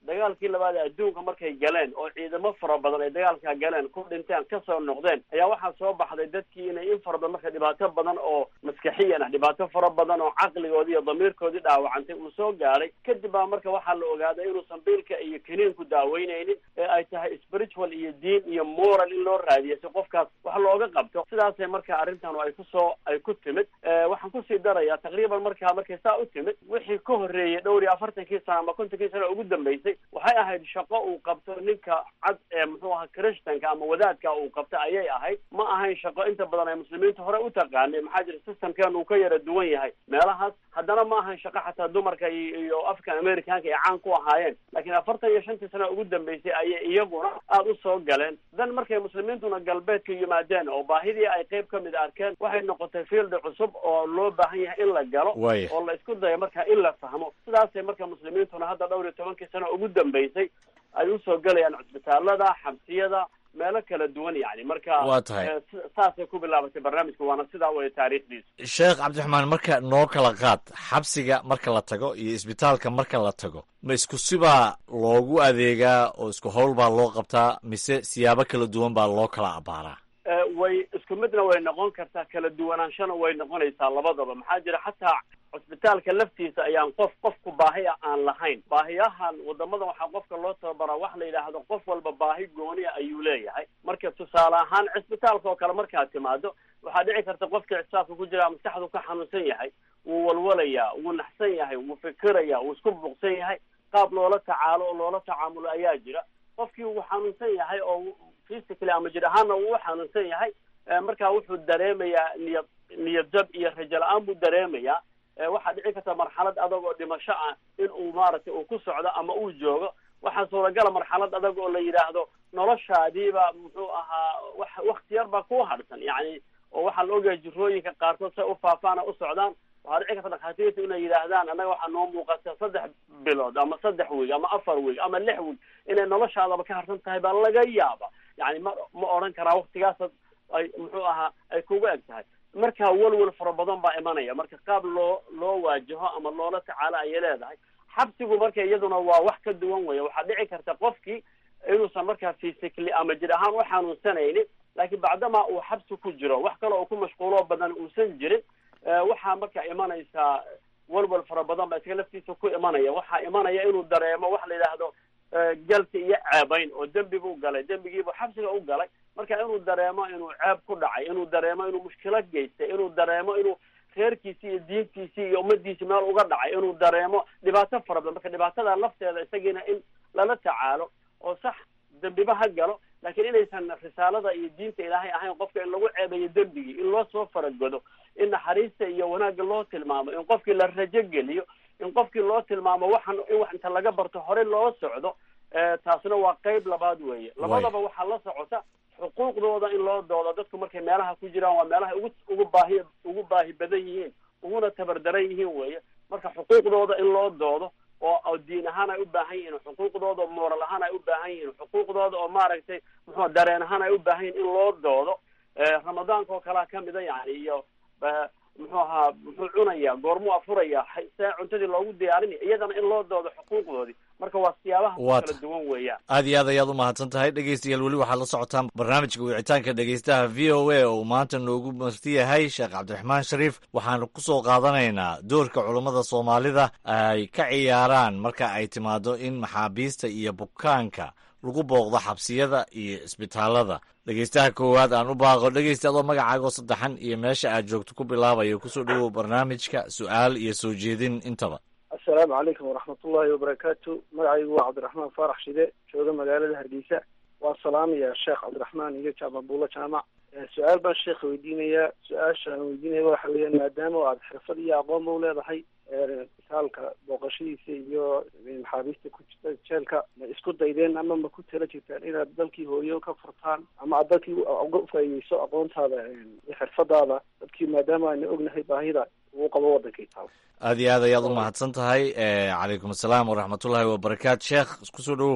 dagaalkii labaad ee adduunka markay galeen oo ciidamo fara badan ay dagaalkaa galeen ku dhinteen kasoo noqdeen ayaa waxaa soo baxday dadkii inay in fara badan marka dhibaato badan oo maskaxiyan ah dhibaato fara badan oo caqligoodii iyo damiirkoodii dhaawacantay uu soo gaadhay kadib baa marka waxaa la ogaaday inuusan biilka iyo kiniinku daaweyneynin ee ay tahay spiritual iyo diin iyo moral in loo raadiyo si qofkaas wax looga qabto sidaasay marka arrintan ay kusoo ay ku timid waxaan kusii darayaa taqriiban markaa markay saa u timid wixii ka horreeyey dhowr iyo afartankii sano ama kontonkii sano ugu dambeysay waxay ahayd shaqo uu qabto ninka cad ee muxuu ahaa christanka ama wadaadka uu qabto ayay ahayd ma ahayn shaqo inta badan ay muslimiinta hore u taqaanay maxaa jira systemkeenu uu ka yara duwan yahay meelahaas haddana ma ahayn shaqo xataa dumarka iyo african americanka ay caan ku ahaayeen laakiin afartan iyo shantii sano ugu dambeysay ayay iyaguna aada u soo galeen dan markay muslimiintuna galbeedka yimaadeen oo baahidii ay qayb ka mid arkeen waxay noqotay field cusub oo loo baahan yahay in la galo oo la isku dayo marka in la fahmo sidaasay marka muslimiintuna hadda dhowr iyo tobankii sano ugu dambeysay ay usoo gelayaan cusbitaalada xabsiyada meelo kala duwan yani marka waa tahay saasay ku bilaabatay barnaamijka waana sidaa waya taariikhdiisu sheekh cabdiraxmaan marka noo kala qaad xabsiga marka la tago iyo isbitaalka marka la tago ma isku sibaa loogu adeegaa oo isku howl baa loo qabtaa mise siyaabo kala duwan baa loo kala abaaraa way isku midna way noqon kartaa kala duwanaanshana way noqonaysaa labadaba maxaa jira xataa cusbitaalka laftiisa ayaan qof qofku baahi a aan lahayn baahiyahan wadamadan waxaa qofka loo tababaraa wax la yidhaahdo qof walba baahi gooniya ayuu leeyahay marka tusaale ahaan cisbitaalka oo kale markaad timaado waxaa dhici karta qofkii cisbitaalka ku jira maskaxdu ka xanuunsan yahay wuu walwalayaa wuu naxsan yahay wuu fikiraya wuu isku buuqsan yahay qaab loola tacaalo oo loola tacaamulo ayaa jira qofkii wuu xanuunsan yahay oo physically ama jir ahaanna wuu u xanuunsan yahay markaa wuxuu dareemayaa niyad niyad jab iyo rajo la-aan buu dareemayaa waxaa dhici karta marxalad adag oo dhimasho ah in uu maaragtay uu ku socdo ama uu joogo waxaa suuragala marxalad adag oo la yidhaahdo noloshaadiiba muxuu ahaa wax wakti yar baa ku hadhsan yani oo waxaa la ogayaa jirooyinka qaarkood say u faafaana u socdaan waxaa dhici karta dhakhaatiirta inay yidhaahdaan annaga waxaa noo muuqata saddex bilood ama saddex wiig ama afar wiig ama lix wiig inay noloshaadaba ka harsan tahay baa laga yaaba yani ma ma odhan karaa waktigaasa ay muxuu ahaa ay kuga eg tahay marka welwel fara badan baa imanaya marka qaab loo loo waajaho ama loola tacaalo ayay leedahay xabsigu marka iyaduna waa wax ka duwan weya waxaa dhici karta qofkii inuusan markaa physically ama jir ahaan u xanuunsanaynin laakiin bacdamaa uu xabsi ku jiro wax kale oo ku mashquuloo badan uusan jirin waxaa marka imanaysaa welwel fara badan baa isaga laftiisa ku imanaya waxaa imanaya inuu dareemo wax la yidhaahdo galka iyo ceebayn oo dembi buu galay dembigiibuu xabsiga u galay marka inuu dareemo inuu ceeb ku dhacay inuu dareemo inuu mushkilad geystay inuu dareemo inuu reerkiisii iyo diintiisii iyo ummadiisii meel uga dhacay inuu dareemo dhibaato fara badan marka dhibaatada lafteeda isagiina in lala tacaalo oo sax dembiba ha galo laakiin inaysan risaalada iyo diinta ilaahay ahayn qofka in lagu ceebayo dembigii in loo soo faragodo in naxariista iyo wanaagga loo tilmaamo in qofkii la rajo geliyo in qofkii loo tilmaamo waxan in wax inta laga barto horey loo socdo taasna waa qeyb labaad weeye labadaba waxaa la socota xuquuqdooda in loo doodo dadku markay meelaha ku jiraan waa meelaha ugu ugu baahi ugu baahi badan yihiin uguna tabardaran yihiin weeye marka xuquuqdooda in loo doodo oo diin ahaan ay u baahan yihiin xuquuqdooda oo moral ahaan ay u baahan yihiin xuquuqdooda oo maaragtay muxuu dareen ahaan ay u baahan yihin in loo doodo ramadaanka oo kalea kamida yani iyo muxuu ahaa muxuu cunaya goormuu afuraya see cuntadii loogu diyaarinaya iyadana in loo doodo xuquuqdoodii marka waa siyaabaha kala duwan weeyaan aad iyo aad ayaad u mahadsan tahay dhegeystayaal weli waxaad la socotaan barnaamijka wicitaanka dhegeystaha v o a oo maanta noogu marti yahay sheekh cabdiraxmaan shariif waxaanu kusoo qaadanaynaa doorka culummada soomaalida ay ka ciyaaraan marka ay timaado in maxaabiista iyo bukaanka lagu booqdo xabsiyada iyo isbitaalada dhegeystaha koowaad aan u baaqo dhegeysta adoo magacaagoo saddexan iyo meesha aad joogto ku bilaabayo kusoo dhowow barnaamijka su-aal iyo soo jeedin intaba assalaamu calaykum waraxmatullaahi wabarakaatu magacaygu waa cabdiraxmaan faarax shide jooga magaalada hargeysa waa salaamaya sheekh cabdiraxmaan iyo jaamabuulo jaamac su-aal baan sheekha weydiinayaa su-aasha aan weydiinaya waxa weeyaan maadaama aad xirfad iyo aqoonba u leedahay isbitaalka booqashadiisa iyo maxaabiista ku jirta jeelka ma isku daydeen ama ma ku tala jirtaan inaad dalkii hooyo ka furtaan ama aad dalkii uga faaideyso aqoontaada iyo xirfadaada dadkii maadaama ayna ognahay baahida uu qabo waddankii taal aad iyo aad ayaad u mahadsan tahay calaykum assalaam waraxmatullaahi wabarakaatu sheekh isku soo dhowow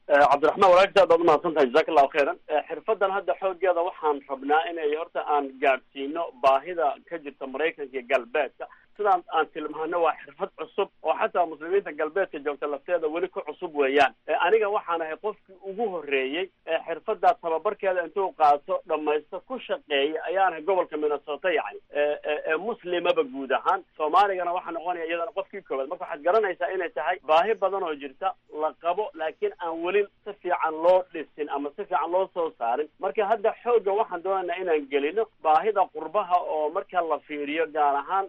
cabdiraxmaan walaagta aad baad umahadsan tahay jazaak allahu khayran xirfadan hadda xoogeeda waxaan rabnaa inay horta aan gaadhsiino baahida ka jirta maraykanka iyo galbeedka sidaan aan tilmaano waa xirfad cusub oo xataa muslimiinta galbeedka joogta lafteeda weli ku cusub weeyaan aniga waxaan ahay qofkii ugu horreeyey ee xirfadaa tababarkeeda intuu qaato dhamaysto ku shaqeeyay ayaan ahay gobolka minnesota yani ee muslimaba guud ahaan soomaaligana waxaa noqonaya iyadana qofkii koobaad marka waxaad garanaysaa inay tahay baahi badan oo jirta la qabo laakiin aan weli si fiican loo dhisin ama si fiican loo soo saarin marka hadda xoogga waxaan doonaynaa inaan gelino baahida qurbaha oo marka la fiiriyo gaar ahaan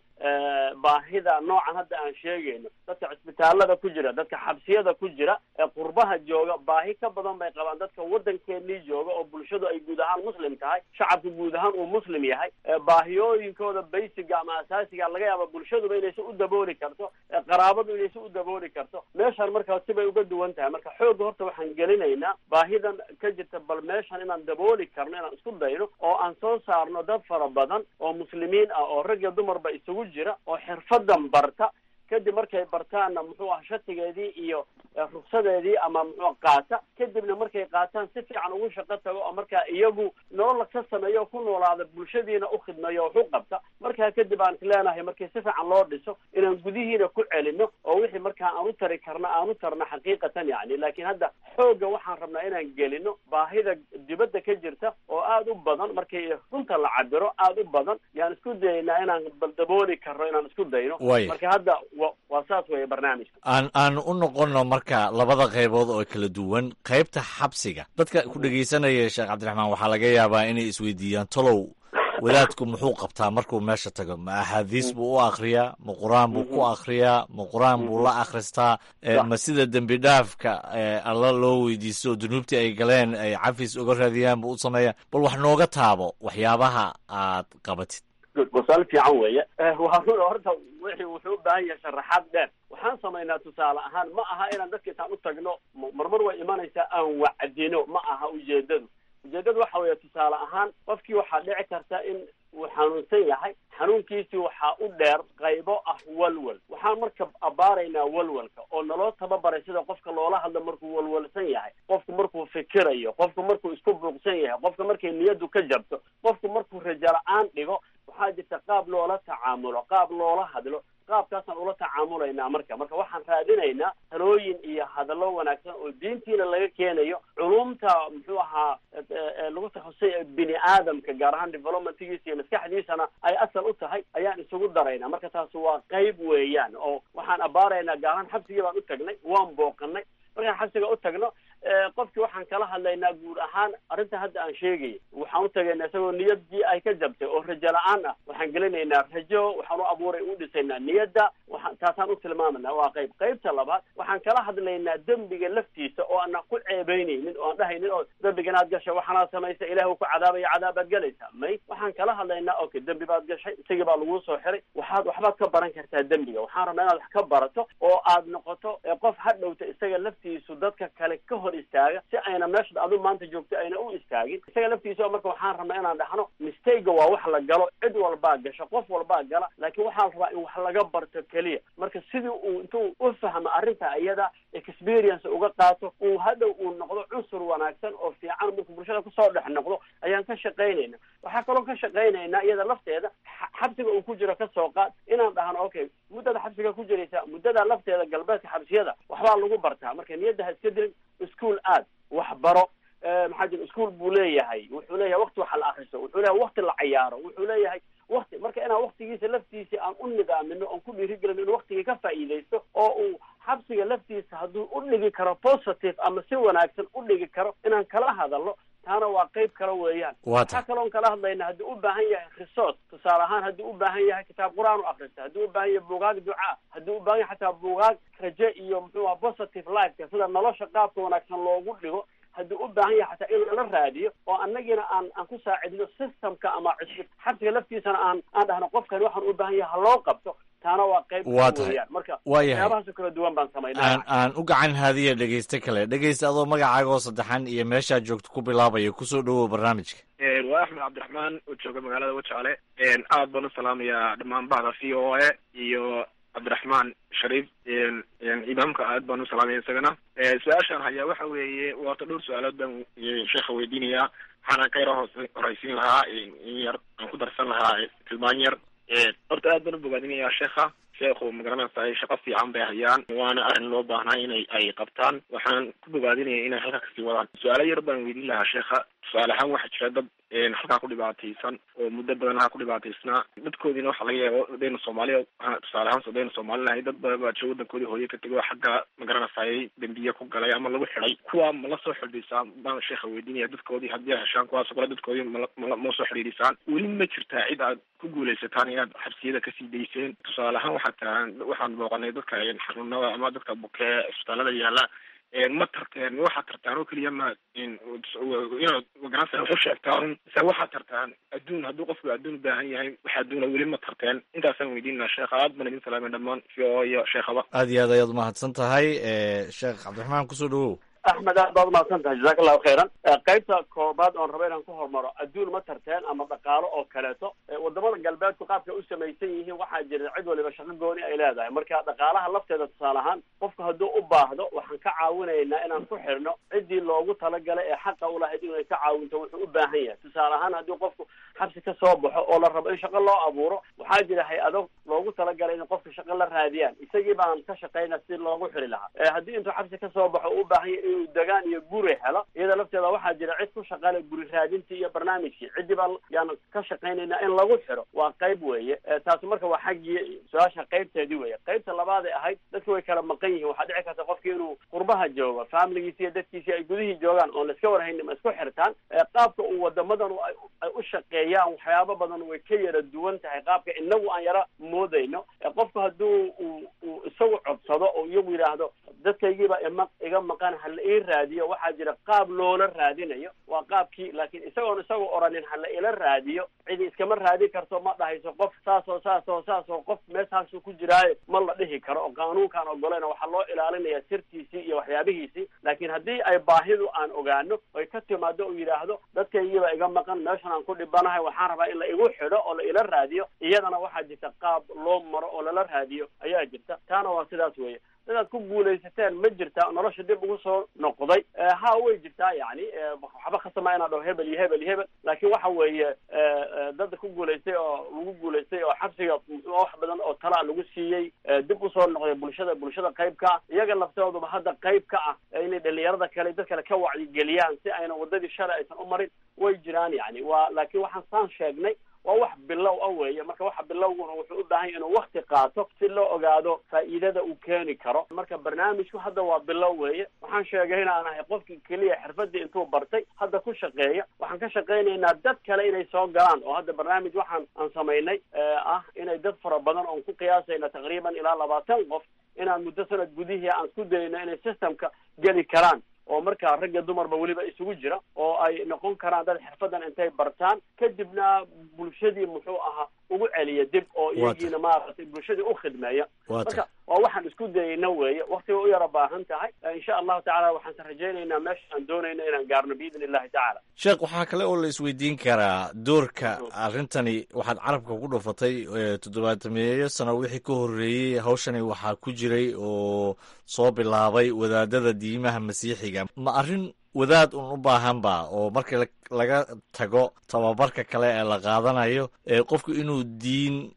baahida noocan hadda aan sheegayno dadka cisbitaalada ku jira dadka xabsiyada ku jira ee qurbaha jooga baahi ka badan bay qabaan dadka waddankeenii jooga oo bulshadu ay guud ahaan muslim tahay shacabka guud ahaan uu muslim yahay baahiyooyinkooda baysiga ama asaasiga laga yaaba bulshaduba inaysan u dabooli karto qaraabadu inaysan u dabooli karto meeshaan markaa sibay uga duwan tahay marka xoogga horta waxaan gelinaynaa baahidan ka jirta bal meeshan inaan dabooli karno inaan isku dayno oo aan soo saarno dad fara badan oo muslimiin ah oo rag iyo dumarba isugu jira oo xirfadan barta kadib markay bartaanna muxuu ah shatigeedii iyo ruksadeedii ama muxuu qaata kadibna markay qaataan si fiican ugu shaqo tago oo markaa iyagu nolol ka sameeyo oo ku noolaada bulshadiina u khidmeeyo wax u qabta markaa kadib aan isleenahay markii si fiican loo dhiso inaan gudihiina ku celino oo wixii markaa aan u tari karna aan u tarna xaqiiqatan yani laakiin hadda xoogga waxaan rabnaa inaan gelino baahida dibadda ka jirta oo aada u badan markii runta la cabiro aada u badan yaan isku dayaynaa inaan baldabooli karno inaan isku dayno marka hadda waa saas weeye barnaamijka aan aan u noqono marka labada qaybood oo kala duwan qaybta xabsiga dadka ku dhegaysanaya sheekh cabdiraxmaan waxaa laga yaabaa inay isweydiiyaan tolow wadaadku muxuu qabtaa markuu meesha tago ma axaadiis buu u akriyaa ma qur-aan buu ku akriyaa ma qur-aan buu la akhristaa ma sida dembi dhaafka alla loo weydiisto oo dunuubtii ay galeen ay cafis uga raadiyaan buu u sameeyaa bal wax nooga taabo waxyaabaha aad qabatid wasaal fiican weeye waa run horta wixii wuxuu u baahan yahay sharaxaad dheer waxaan samaynaa tusaale ahaan ma aha inaan dadka intaan u tagno marmar way imanaysaa aan wacdino ma aha ujeedadu ujeedadu waxa weeye tusaale ahaan qofkii waxaa dhici karta in uu xanuunsan yahay xanuunkiisii waxaa u dheer qaybo ah walwal waxaan marka abaaraynaa walwalka oo naloo tababaray sida qofka loola hadlo markuu walwalsan yahay qofku markuu fikirayo qofku markuu isku buuqsan yahay qofka markay niyadu ka jabto qofku markuu rajo la-aan dhigo waxaa jirta qaab loola tacaamulo qaab loola hadlo qaabkaasaan ula tacaamulaynaa marka marka waxaan raadinaynaa talooyin iyo hadallo wanaagsan oo diintiina laga keenayo culumta muxuu ahaa lagu takhasusay bini aadamka gaar ahaan developmentgiisa iyo maskaxdiisana ay asal u tahay ayaan isugu daraynaa marka taasi waa qayb weeyaan oo waxaan abaaraynaa gaar ahaan xabsigii baan u tagnay waan booqanay markaan xabsiga u tagno qofkii waxaan kala hadlaynaa guud ahaan arrinta hadda aan sheegayay waxaan u tagaynaa isagoo niyadii ay ka jabtay oo rajo la-aan ah waxaan gelinaynaa rajo waxaan u abuuray u dhisaynaa niyadda waxaan taasaan u tilmaamanaa waa qayb qaybta labaad waxaan kala hadlaynaa dembiga laftiisa oo aanan ku ceebeynaynin oo aan dhahaynin oo dembigan aad gashay waxaanaad samaysa ilaah uu ku cadaabaya cadaabaad galaysaa may waxaan kala hadlaynaa okay dembi baad gashay isagii baa laguu soo xiray waxaad waxbaad ka baran kartaa dembiga waxaan rabnaa inaad wax ka barato oo aad noqoto qof hadhowta isaga laftiisu dadka kale ka hor istaaga si ayna meesha adu maanta joogto ayna u istaagin isaga laftiisa marka waxaan rabnaa inaan dhahno mistayga waa wax la galo cid walbaa gasho qof walbaa gala laakiin waxaan rabaa in wax laga barto keliya marka sidii uu intuu u fahmo arrinta iyada experience uga qaato uu hadhow uu noqdo cunsur wanaagsan oo fiican markuu bulshada kusoo dhex noqdo ayaan ka shaqaynayna waxaa kaloo ka shaqaynaynaa iyada lafteeda xabsiga uu ku jiro kasoo qaad inaan dhahno okay muddada xabsiga ku jiraysa muddada lafteeda galbeedka xabsiyada waxbaa lagu bartaa marka niyadda ha iska dilin ischool aad waxbaro maxaa jira ischool buu leeyahay wuxuu leeyahay wakti wax la akriso wuxuu leeyahay wakti la cayaaro wuxuu leeyahay wakti marka inaan waktigiisa laftiisa aan u nidaamino oon ku dhiirigelino inuu waktigii ka faa'iidaysto oo uu xabsiga laftiisa hadduu u dhigi karo positive ama si wanaagsan u dhigi karo inaan kala hadalno taana waa qayb kale weeyaan waxaa kaloon kala hadlayna haddii u baahan yahay resource tusaale ahaan haddii u baahan yahay kitaab qur-aan u akrista haddii u baahan yahay buugaag ducaa haddii u baahan yahay xataa buugaag raje iyo muxuu aha positive lifeka sida nolosha qaabka wanaagsan loogu dhigo haddii u baahan yahay xataa in lala raadiyo oo annagiina aan aan ku saacidino systemka ama cusub xabsiga laftiisana aan aan dhahno qofkani waxaan u baahan yahay ha loo qabto taana waa qayb Waa tahay. weeyaan marka Waa yahay. waxyaabahaasoo kala duwan baan samaynaa aan aan u gacan haadiya dhegayste kale dhegaysta adoo magacaagoo saddexan iyo meeshaad joogto ku bilaabaya kusoo dhowow barnaamijka waa axmed cabdiraxmaan oo jooga magaalada wajaale aad baan u salaamayaa dhammaan bahda v o a iyo cabdiraxmaan shariif imaamka aad baan u salaamaya isagana su-aashaan hayaa waxa weeye waata dhowr su-aalood baan sheekha weydiinayaa waxaana ka yaro hoos horeysiin lahaa in yar aan ku darsan lahaa tilmaan yar horta aad baan u bogaadinayaa sheekha sheekhu magaranaysaay shaqo fiican bay hayaan waana arrin loo baahnaa inay ay qabtaan waxaan ku bogaadinaya inay halkaa kasii wadaan su-aalo yar baan weydiin lahaa sheekha tusaale ahaan waxaa jira dad halkaa ku dhibaataysan oo muddo badan halkaa ku dhibaataysnaa dadkoodiina waxaa laga yaaba hadaynu soomaaliya tusaale ahaan hadaynu soomaali nahay dad badan baa jira wadankoodii hooye ka tegay oo xagga magaranaysaayay dembiye ku galay ama lagu xidhay kuwa mala soo xidhiisaan baan sheekha weydiinaya dadkoodii haddii ay heshaan kuwaasoo kale dadkoodii mala mala ma soo xidhiidhisaan weli ma jirtaa cid aad ku guulaysataan inaad xabsiyada kasii dayseen tusaale ahaan waxaa tahaan waxaan booqanay dadka xanuunada ama dadka bukee isbitaalada yaala ma tarteen waxaad tartaan oo keliya ma inaad magaranaysa wax u sheegtaan mise waxaad tartaan adduun hadduu qofku adduun baahan yahay wax adduuna weli ma tarteen intaasaan weydiinaa sheekha aad baan idin salaamay dhammaan v o iyo sheekhaba aad iyo aad ayaad umahadsan tahay sheekh cabdiraxmaan kusoo dhawow axmed aad baad umahadsan tahay jazaka allahu khayran qaybta koobaad oon raba inaan ku hormaro adduun ma tarteen ama dhaqaalo oo kaleeto wadamada galbeedku qaabka u samaysan yihiin waxaa jira cid waliba shaqo gooni ay leedahay marka dhaqaalaha lafteeda tusaale ahaan qofku hadduu u baahdo waxaan ka caawinaynaa inaan ku xirno ciddii loogu talagalay ee xaqa ulahayd inay ka caawinto wuxuu u baahan yahay tusaale ahaan haddii qofku xabsi ka soo baxo oo la rabo in shaqo loo abuuro waxaa jira hay-ado loogu talagalay in qofka shaqo la raadiyaan isagii baan ka shaqayna si loogu xiri lahaa haddii intuu xabsi ka soo baxo u baahan yahay inuu degaan iyo guri helo iyada lafteeda waxaa jira cid ku shaqaale guri raadintii iyo barnaamijkii ciddii baa yaan ka shaqaynaynaa in lagu xiro waa qayb weeye taasi marka waa xaggii su-aasha qaybteedii weeye qaybta labaad ee ahayd dadki way kala maqan yihiin waxaa dhici karta qofki inuu qurbaha joogo familigiisi iyo dadkiisi ay gudihii joogaan oon laiska warhaynin ma isku xirtaan qaabka uu wadamadan ay u shaqeeyaan waxyaabo badan way ka yara duwan tahay qaabka inagu aan yara moodayno qofku hadduu uu uu isagu codsado oo iyagu yidhaahdo dadkaygiiba ima iga maqan hala ii raadiyo waxaa jira qaab loola raadinayo waa qaabkii laakiin isagoon isagu oranin hala ila raadiyo cidi iskama raadi karto ma dhahayso qof saasoo saasoo saasoo qof meeshaasu ku jiraayo ma la dhihi karo oo qaanuunkaan ogolayna waxaa loo ilaalinaya sirtiisii iyo waxyaabihiisii laakiin haddii ay baahidu aan ogaano oy ka timaado oo yidhaahdo dadkaygiiba iga maqan meeshan aan ku dhibanahay waxaan rabaa in la igu xidho oo la ila raadiyo iyadana waxaa jirta qaab loo maro oo lala raadiyo ayaa jirta taana waa sidaas weeye dadaad ku guulaysateen ma jirtaa nolosha dib ugu soo noqday ha way jirtaa yani waxba khasama inaa dhaho hebel iyo hebel iyo hebel laakiin waxa weeye dad ku guulaystay oo lagu guulaystay oo xabsiga wax badan oo talaa lagu siiyey dib usoo noqday bulshada bulshada qayb ka ah iyaga laftooduba hadda qayb ka ah inay dhalinyarada kale dad kale ka wacyigeliyaan si ayna wadadii shalay aysan u marin way jiraan yani waa laakiin waxaan saan sheegnay waa wax bilow a weeye marka waxa bilowguna wuxuu u baahan yahy inuu wakti qaato si loo ogaado faa'iidada uu keeni karo marka barnaamijku hadda waa bilow weeye waxaan sheegay inaan ahay qofkii keliya xirfadii intuu bartay hadda ku shaqeeya waxaan ka shaqaynaynaa dad kale inay soo galaan oo hadda barnaamij waxaan aan samaynay ah inay dad fara badan oon ku qiyaasayna taqriiban ilaa labaatan qof inaan muddo sanad gudihii aan isku dayno inay systemka geli karaan oo markaa ragga dumarba weliba isugu jira oo ay noqon karaan dad xirfadan intay bartaan kadibna bulshadii muxuu ahaa ugu celiya dib oo iyagiina maaragtay bulshadii u khidmeeya marka waa waxaan isku dayayna weeye waktiga u yara baahan tahay insha allahu tacala waxaanse rajaynaynaa meesha aan doonayna inaan gaarno biidn illahi tacaala sheekh waxaa kale oo la isweydiin karaa doorka arrintani waxaad carabka ku dhufatay toddobaatameeyo sano wixii ka horreeyey hawshani waxaa ku jiray oo soo bilaabay wadaadada diimaha masiixiga ma arrin wadaad un u baahanba oo marka laga tago tababarka kale ee la qaadanayo qofku inuu diin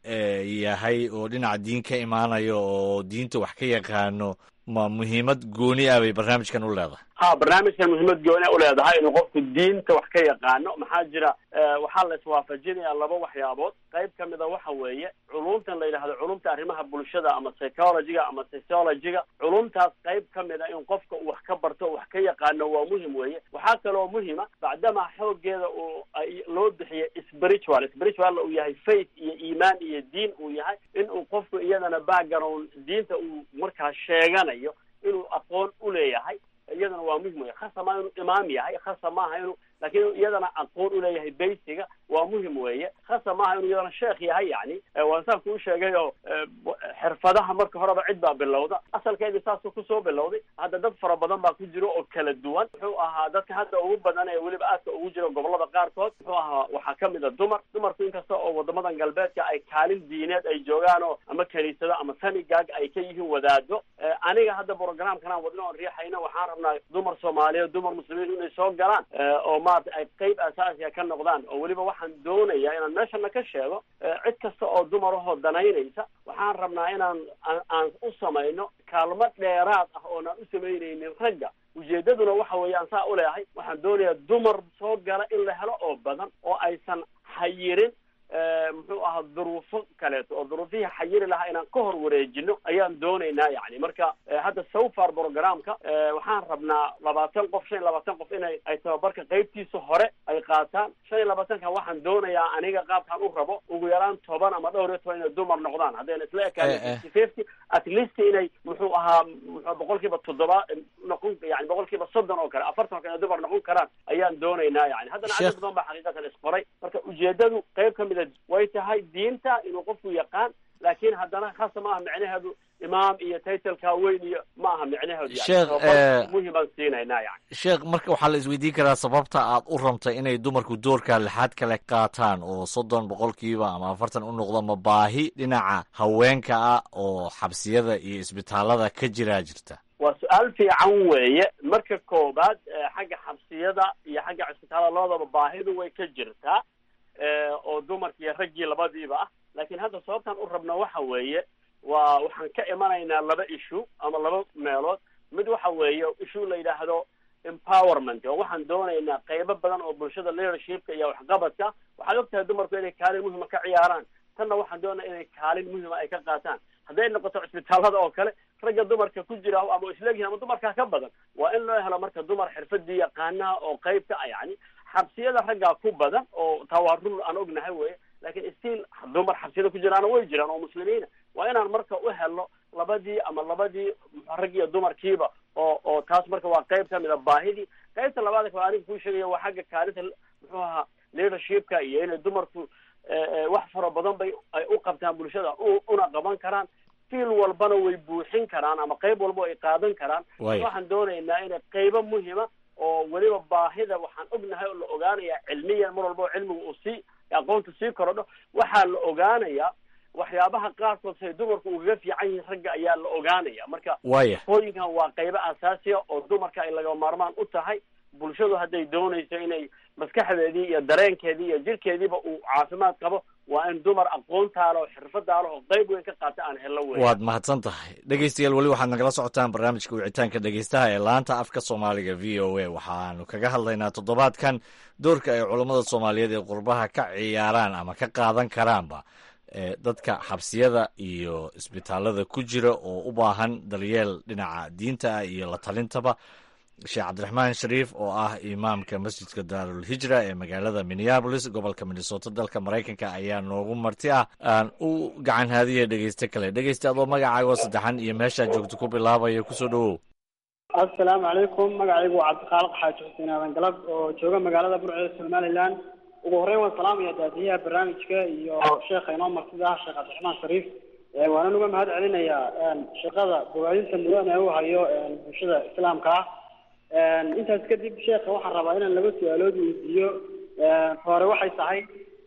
yahay oo dhinaca diin ka imaanayo oo diinta wax ka yaqaano ma muhiimad gooni ah bay barnaamijkan u leedahay ha barnaamijkan muhiimad gooni a uleedahay inuu qofku diinta wax ka yaqaano maxaa jira waxaa la iswaafajinayaa laba waxyaabood qayb ka mida waxa weeye culumtan la yidhahdo culumta arrimaha bulshada ama psychologiga ama sociologiga culumtaas qayb ka mida in qofka uu wax ka barto o wax ka yaqaano waa muhim weeye waxaa kaloo muhima bacdama xoogeeda uu loo bixiye spiritual spiritual uu yahay faith iyo iimaan iyo diin uu yahay in uu qofku iyadana background diinta uu markaa sheeganayo inuu aqoon u leeyahay iyadana waa muhim wey khasa maa inuu imaam yahay khasa maaha inuu laakiin iyadana aqoon u leeyahay baysiga waa muhim weeye khasa maaha inuu iyadana sheekh yahay yani waan saan kuu sheegay oo xirfadaha marka horeba cid baa bilowda asalkeedii saasuu kusoo bilowday hadda dad fara badan baa ku jiro oo kala duwan muxuu ahaa dadka hadda ugu badan ee weliba aadka ugu jira gobolada qaarkood muxuu ahaa waxaa kamid a dumar dumarku inkasta oo wadamadan galbeedka ay kaalin diineed ay joogaan oo ama kaniisado ama sanigaag ay ka yihiin wadaado aniga hadda programkan aan wadno oon riixayna waxaan rabnaa dumar soomaaliyeed dumar muslimiin inay soo galaan oo maarata ay qeyb asaasiya ka noqdaan oo weliba waxaan doonayaa inaan meeshana ka sheego cid kasta oo dumar ahoo danaynaysa waxaan rabnaa inaan aan u samayno kaalmo dheeraad ah oonaan u samaynaynin ragga ujeedaduna waxa weeye aan saa uleehay waxaan doonayaa dumar soo gala in la helo oo badan oo aysan xayirin muxuu ahaa duruufo kaleeto oo duruufihii xayiri lahaa inaan ka hor wareejino ayaan doonaynaa yani marka hadda sofar programka waxaan rabnaa labaatan qof shan iyo labaatan qof inay ay tababarka qeybtiisa hore ay qaataan shan iyo labaatanka waxaan doonayaa aniga qaabkaan u rabo ugu yaraan toban ama dhowr iyo toban inay dumar noqdaan haddayna isla ekaan fifty fifty at least inay muxuu ahaa muxuu boqol kiiba toddoba noqon yani boqol kiiba soddon oo kale afartan inay dumar noqon karaan ayaan doonaynaa yani haddana cadad badan baa xaqiiqatan isqoray marka ujeedadu qeyb kamid way tahay diinta inuu qofku yaqaan laakiin haddana khasa ma aha micnaheedu imaam iyo taytalka weyn iyo ma aha micnaheedu sheekh muhimaan siinaynaa yani sheekh marka waxaa la isweydiin karaa sababta aad u rabtay inay dumarku doorka lixaad kale qaataan oo soddon boqolkiiba ama afartan u noqdo ma baahi dhinaca haweenka ah oo xabsiyada iyo isbitaalada ka jiraa jirta waa su-aal fiican weeye marka koobaad xagga xabsiyada iyo xagga cisbitaalada labadaba baahidu way ka jirtaa oo dumarki iyo raggii labadiiba ah laakiin hadda sababtaan u rabno waxa weeye waa waxaan ka imanaynaa laba issue ama laba meelood mid waxa weeye issue la yidhaahdo empowerment oo waxaan doonaynaa qeybo badan oo bulshada leadershipka iyo waxqabadka waxaad ogtahay dumarku inay kaalin muhima ka ciyaaraan tanna waxaan doonaya inay kaalin muhima ay ka qaataan hadday noqoto cisbitaalada oo kale ragga dumarka ku jira ama isleegyihin ama dumarkaa ka badan waa in loo helo marka dumar xirfadii yaqaanaha oo qeybka ah yani xabsiyada raggaa ku badan oo tawarul aan ognahay weye lakin still dumar xabsiyada ku jiraana way jiraan oo muslimiina waa inaan marka u helno labadii ama labadii rag iyo dumarkiiba oo oo taas marka waa qeyb kamid a baahidii qeybta labaad kale aniga kuu sheegaya waa xagga kaalinta muxuu ahaa leadershipka iyo inay dumarku wax fara badan bay ay u qabtaan bulshada una qaban karaan fiil walbana way buuxin karaan ama qeyb walba ay qaadan karaan waxaan doonaynaa inay qeybo muhima oo weliba baahida waxaan ognahay oo la ogaanaya cilmiyan mar walba oo cilmiga uu sii aqoonta sii korodho waxaa la ogaanayaa waxyaabaha qaarkood say dumarku ugaga fiican yihiin ragga ayaa la ogaanaya marka waya hooyinkan waa qeybo asaasiya oo dumarka ay laga maarmaan u tahay bulshadu hadday doonayso inay maskaxdeedii iyo dareenkeedii iyo jirkeediiba uu caafimaad qabo waa in dumar aqoontaalo xirfadaalo oo qeyb weyn ka qaata aan hello wey waad mahadsan tahay dhegeystayaal weli waxaad nagala socotaan barnaamijka wicitaanka dhegeystaha ee laanta afka soomaaliga v o a waxaanu kaga hadlaynaa toddobaadkan doorka ay culammada soomaaliyeed ee qurbaha ka ciyaaraan ama ka qaadan karaanba dadka xabsiyada iyo isbitaalada ku jira oo u baahan daryeel dhinaca diinta ah iyo la talintaba sheekh cabdiraxmaan shariif oo ah imaamka masjidka daarul hijra ee magaalada minneabolis gobolka minnesota dalka maraykanka ayaa noogu marti ah aan u gacan haadiya dhegeyste kale dhegeyste adoo magacaago saddexan iyo meeshaa joogto ku bilaabaya kusoo dhawow assalaamu calaykum magacaygu waa cabdikhaalaq xaaji xuseen aadan galab oo jooga magaalada burceeda somaliland ugu horreyn waan salaamaya daadiyaha barnaamijka iyo sheekha inoo martida ah sheekh cabdiraxmaan shariif waanan uga mahad celinayaa shaqada bogaadinta mudan ee u hayo bulshada islaamka ah intaas kadib sheekha waxaan rabaa inaan laba su-aalood weydiiyo hore waxay tahay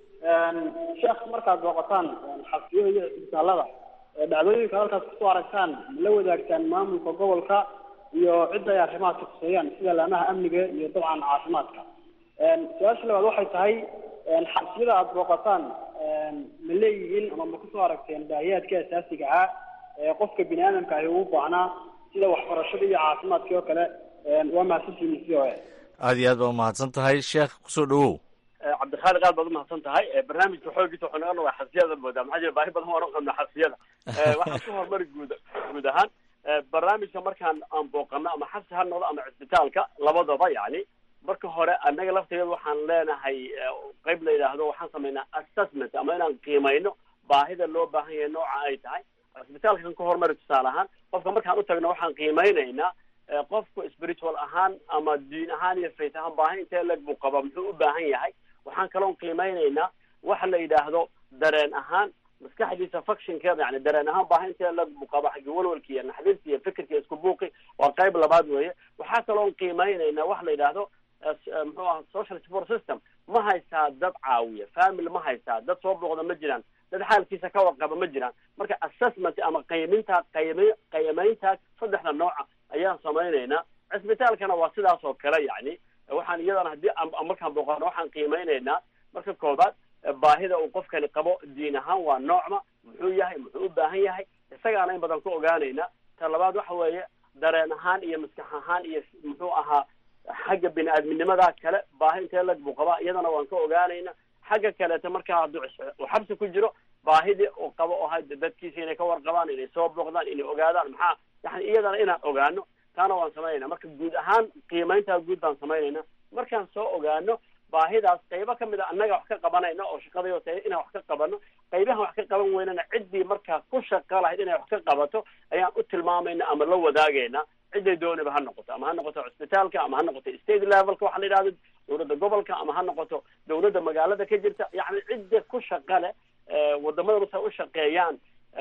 sheekh markaad booqataan xabsiyada iyo isbitaalada dhacdooyinka halkaas kusoo aragtaan ma la wadaagtaan maamulka gobolka iyo cidda ay arrimahaasi kuseeyaan sida laamaha amniga iyo dabcan caafimaadka su-aasha labaad waxay tahay xabsiyada aada booqataan ma leeyihiin ama ma kusoo aragteen baahiyaadka asaasiga ah ee qofka bini aadamka ahi ugu baahnaa sida waxbarashada iyo caafimaadkii oo kale waa mahadsantihiin c o a aada iyo aad baa umahadsan tahay sheekh kusoo dhawow cabdikhaaliq aad baad umahadsan tahay barnaamijka xoogiisa wuxuu naga noqdaa xabsiyada moodaa maxaa jira baahi badan waan u qabnaa xabsiyada waxaan ku horumari guud guud ahaan barnaamijka markaan aan booqano ama xabsi ha noqdo ama cisbitaalka labadaba yani marka hore annaga lafteeda waxaan leenahay qeyb la yidhaahdo waxaan samaynaa assessment ama inaan qiimayno baahida loo baahan yahay nooca ay tahay cisbitaalka kan ka horumari tusaale ahaan qofka markaan u tagno waxaan qiimeynaynaa qofku spiritual ahaan ama diin ahaan iyo faith ahaan baahi intee leg buu qaba muxuu u baahan yahay waxaan kaloon qiimeynaynaa waxa la yidhaahdo dareen ahaan maskaxdiisa functionkeeda yani dareen ahaan baahi intee leg buu qaba xagga walwalki iyo naxdinta iyo fikirka isku buuqi waa qayb labaad weeye waxaa kaloon qiimeynaynaa waxa la yidhaahdo muxuu aha social support system ma haystaa dad caawiya family ma haystaa dad soo booqda ma jiraan dad xaalkiisa ka warqaba ma jiraan marka assessment ama qayminta qaymi qaymayntaas saddexda nooca ayaan samaynaynaa cisbitaalkana waa sidaas oo kale yani waxaan iyadana haddii markaan booqano waxaan qiimeynaynaa marka koobaad baahida uu qofkani qabo diin ahaan waa noocma muxuu yahay muxuu u baahan yahay isagaana in badan ku ogaanayna ta labaad waxa weeye dareen ahaan iyo maskax ahaan iyo muxuu ahaa xagga bini aadminimada kale baahi intee lag buu qabaa iyadana waan ka ogaanayna xagga kaleeta markaa hadduu uu xabsi ku jiro baahidii uu qabo oo had dadkiisa inay ka warqabaan inay soo booqdaan inay ogaadaan maxaa yani iyadana inaan ogaano taana waan samaynayna marka guud ahaan qiimayntaa guud baan samaynayna markaan soo ogaano baahidaas qaybo kamid a annaga wax ka qabanayna oo shaqadayo tahay inaan wax ka qabano qaybahan wax ka qaban weynana ciddii markaa ku shaqa lahayd inay wax ka qabato ayaan u tilmaamayna ama la wadaagayna ciday dooniba ha noqoto ama ha noqoto cisbitaalka ama ha noqoto state levelka waxa la yidhahdo dawladda gobolka ama ha noqoto dawladda magaalada ka jirta yani cidda ku shaqa leh wadamadan say u shaqeeyaan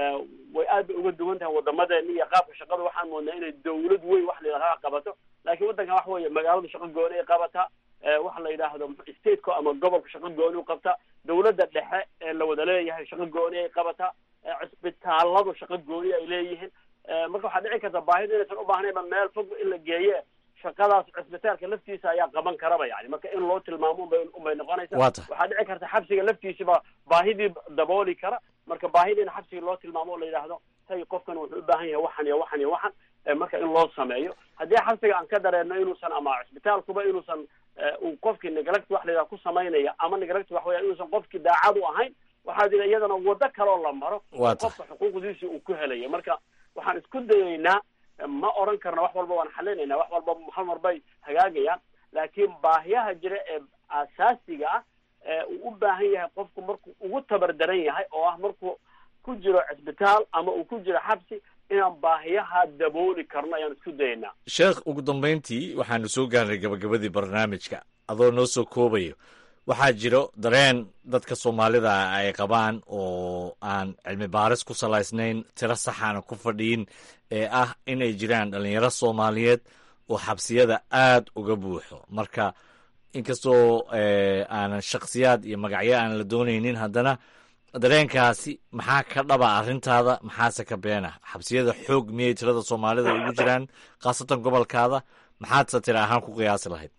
way aad bay uga duwan tahay wadamadeena iyo qaabka shaqada waxaan moodnaa inay dawlad weyn wax la yidhahdo qabato laakiin waddankan waxa weeye magaaladu shaqo gooni ay qabataa waxa la yidhaahdo stateka ama gobolka shaqo gooni u qabtaa dawladda dhexe ee la wada leeyahay shaqo gooni ay qabataa cisbitaaladu shaqo gooni ay leeyihiin marka waxaa dhici karta baahida inaysan u baahnayba meel fog in la geeye shaqadaas cisbitaalka laftiisa ayaa qaban karaba yani marka in loo tilmaamo unbay unbay noqonaysa waxaa dhici karta xabsiga laftiisiba baahidii dabooli kara marka baahida in xabsiga loo tilmaamo oo la yidhaahdo hay qofkan wuxuu u baahan yahay waxan iyo waxan iyo waxan marka in loo sameeyo haddii xabsiga aan ka dareeno inuusan ama cisbitaalkuba inuusan uu qofkii neglect wax la yidhaha ku samaynaya ama neglect wax weya inuusan qofkii daacad u ahayn waxaa jira iyadana wado kaloo la maro qofka xuquuqdiisii uu ku helayo marka waxaan isku dayaynaa ma oran karna wax walba waan xalinaynaa wax walba hal mar bay hagaagayaan laakiin baahiyaha jira ee asaasiga ah ee uu u baahan yahay qofku markuu ugu tabar daran yahay oo ah markuu ku jiro cisbitaal ama uu ku jiro xabsi inaan baahiyaha dabooli karno ayaan isku dayaynaa sheekh ugu dambayntii waxaanu soo gaarnay gabagabadii barnaamijka adoo noo soo koobayo waxaa jiro dareen dadka soomaalida ay qabaan oo aan cilmi baaris ku salaysnayn tiro saxaana ku fadhiyin ee ah inay jiraan dhalinyaro soomaaliyeed oo xabsiyada aad uga buuxo marka inkastoo aanan shakhsiyaad iyo magacyo aan la doonaynin haddana dareenkaasi maxaa ka dhaba arrintaada maxaase ka beena xabsiyada xoog miyay tirada soomaalida ugu jiraan khaasatan gobolkaada maxaadse tira ahaan ku qiyaasi lahayd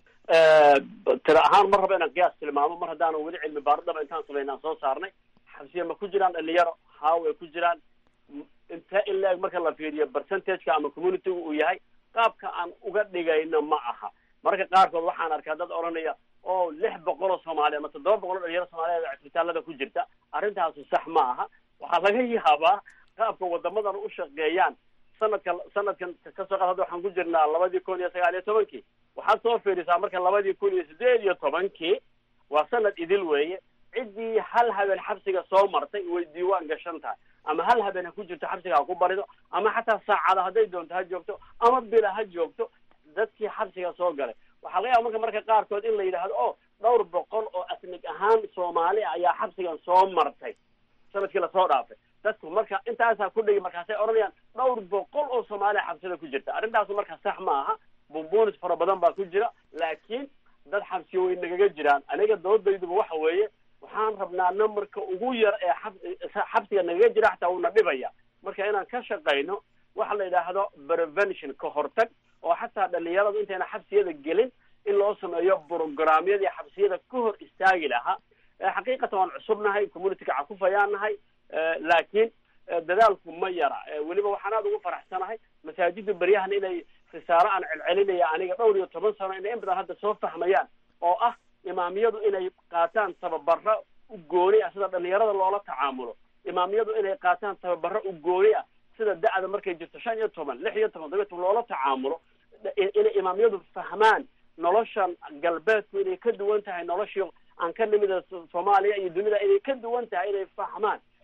tira ahaan mar raba inaan qiyaas tilmaamo mar haddaanan weli cilmi baaridaba intaan samayna aan soo saarnay xabsiya ma ku jiraan dhalinyaro haa way ku jiraan intee in la-eg marka la fiiriyo percentageka ama communityga uu yahay qaabka aan uga dhigayno ma aha marka qaarkood waxaan arkaa dad odhanaya oo lix boqol oo soomaaliya ama toddoba boqol oo dhalinyaro soomaaliyeed cisbitaalada ku jirta arrintaasu sax ma aha waxaa laga yaabaa qaabka wadamadan u shaqeeyaan sanadka sanadkan kasoo qaad hadda waxaan ku jirnaa labadii kun iyo sagaal iyo tobankii waxaad soo fiirisaa marka labadii kun iyo sideed iyo tobankii waa sanad idil weeye ciddii hal habeen xabsiga soo martay way diiwaan gashan tahay ama hal habeen ha ku jirto xabsiga ha ku barido ama xataa saacada hadday doonto ha joogto ama bila ha joogto dadkii xabsiga soo galay waxaa laga yaaba marka marka qaarkood in la yidhaahdo o dhowr boqol oo asnig ahaan soomaali ayaa xabsigan soo martay sanadkii lasoo dhaafay dadku marka intaasaa ku dhigi markaasay odhanayaan dhowr boqol oo soomaaliya xabsida ku jirta arrintaasu marka sax ma aha bumbunis fara badan baa ku jira laakiin dad xabsiyo way nagaga jiraan aniga doodayduba waxa weeye waxaan rabnaa numberka ugu yar ee xab xabsiga nagaga jira xataa uuna dhibaya marka inaan ka shaqayno waxa la yidhaahdo prevention ka hortag oo xataa dhalinyaradu intayna xabsiyada gelin in loo sameeyo programyadii xabsiyada ka hor istaagi lahaa xaqiiqatan waan cusubnahay communityka cakufayaan nahay laakiin dadaalku ma yara weliba waxaan aada ugu faraxsanahay masaajida beryahan inay risaalo aan celcelinaya aniga dhowr iyo toban sano inay in badan hadda soo fahmayaan oo ah imaamiyadu inay qaataan tababaro u gooni ah sida dhalinyarada loola tacaamulo imaamiyadu inay qaataan tababaro u gooni ah sida da-da markay jirto shan iyo toban lix iyo toban todoba toban loola tacaamulo inay imaamiyadu fahmaan noloshan galbeedku inay ka duwan tahay noloshii aan ka nimida soomaaliya iyo dunida inay ka duwan tahay inay fahmaan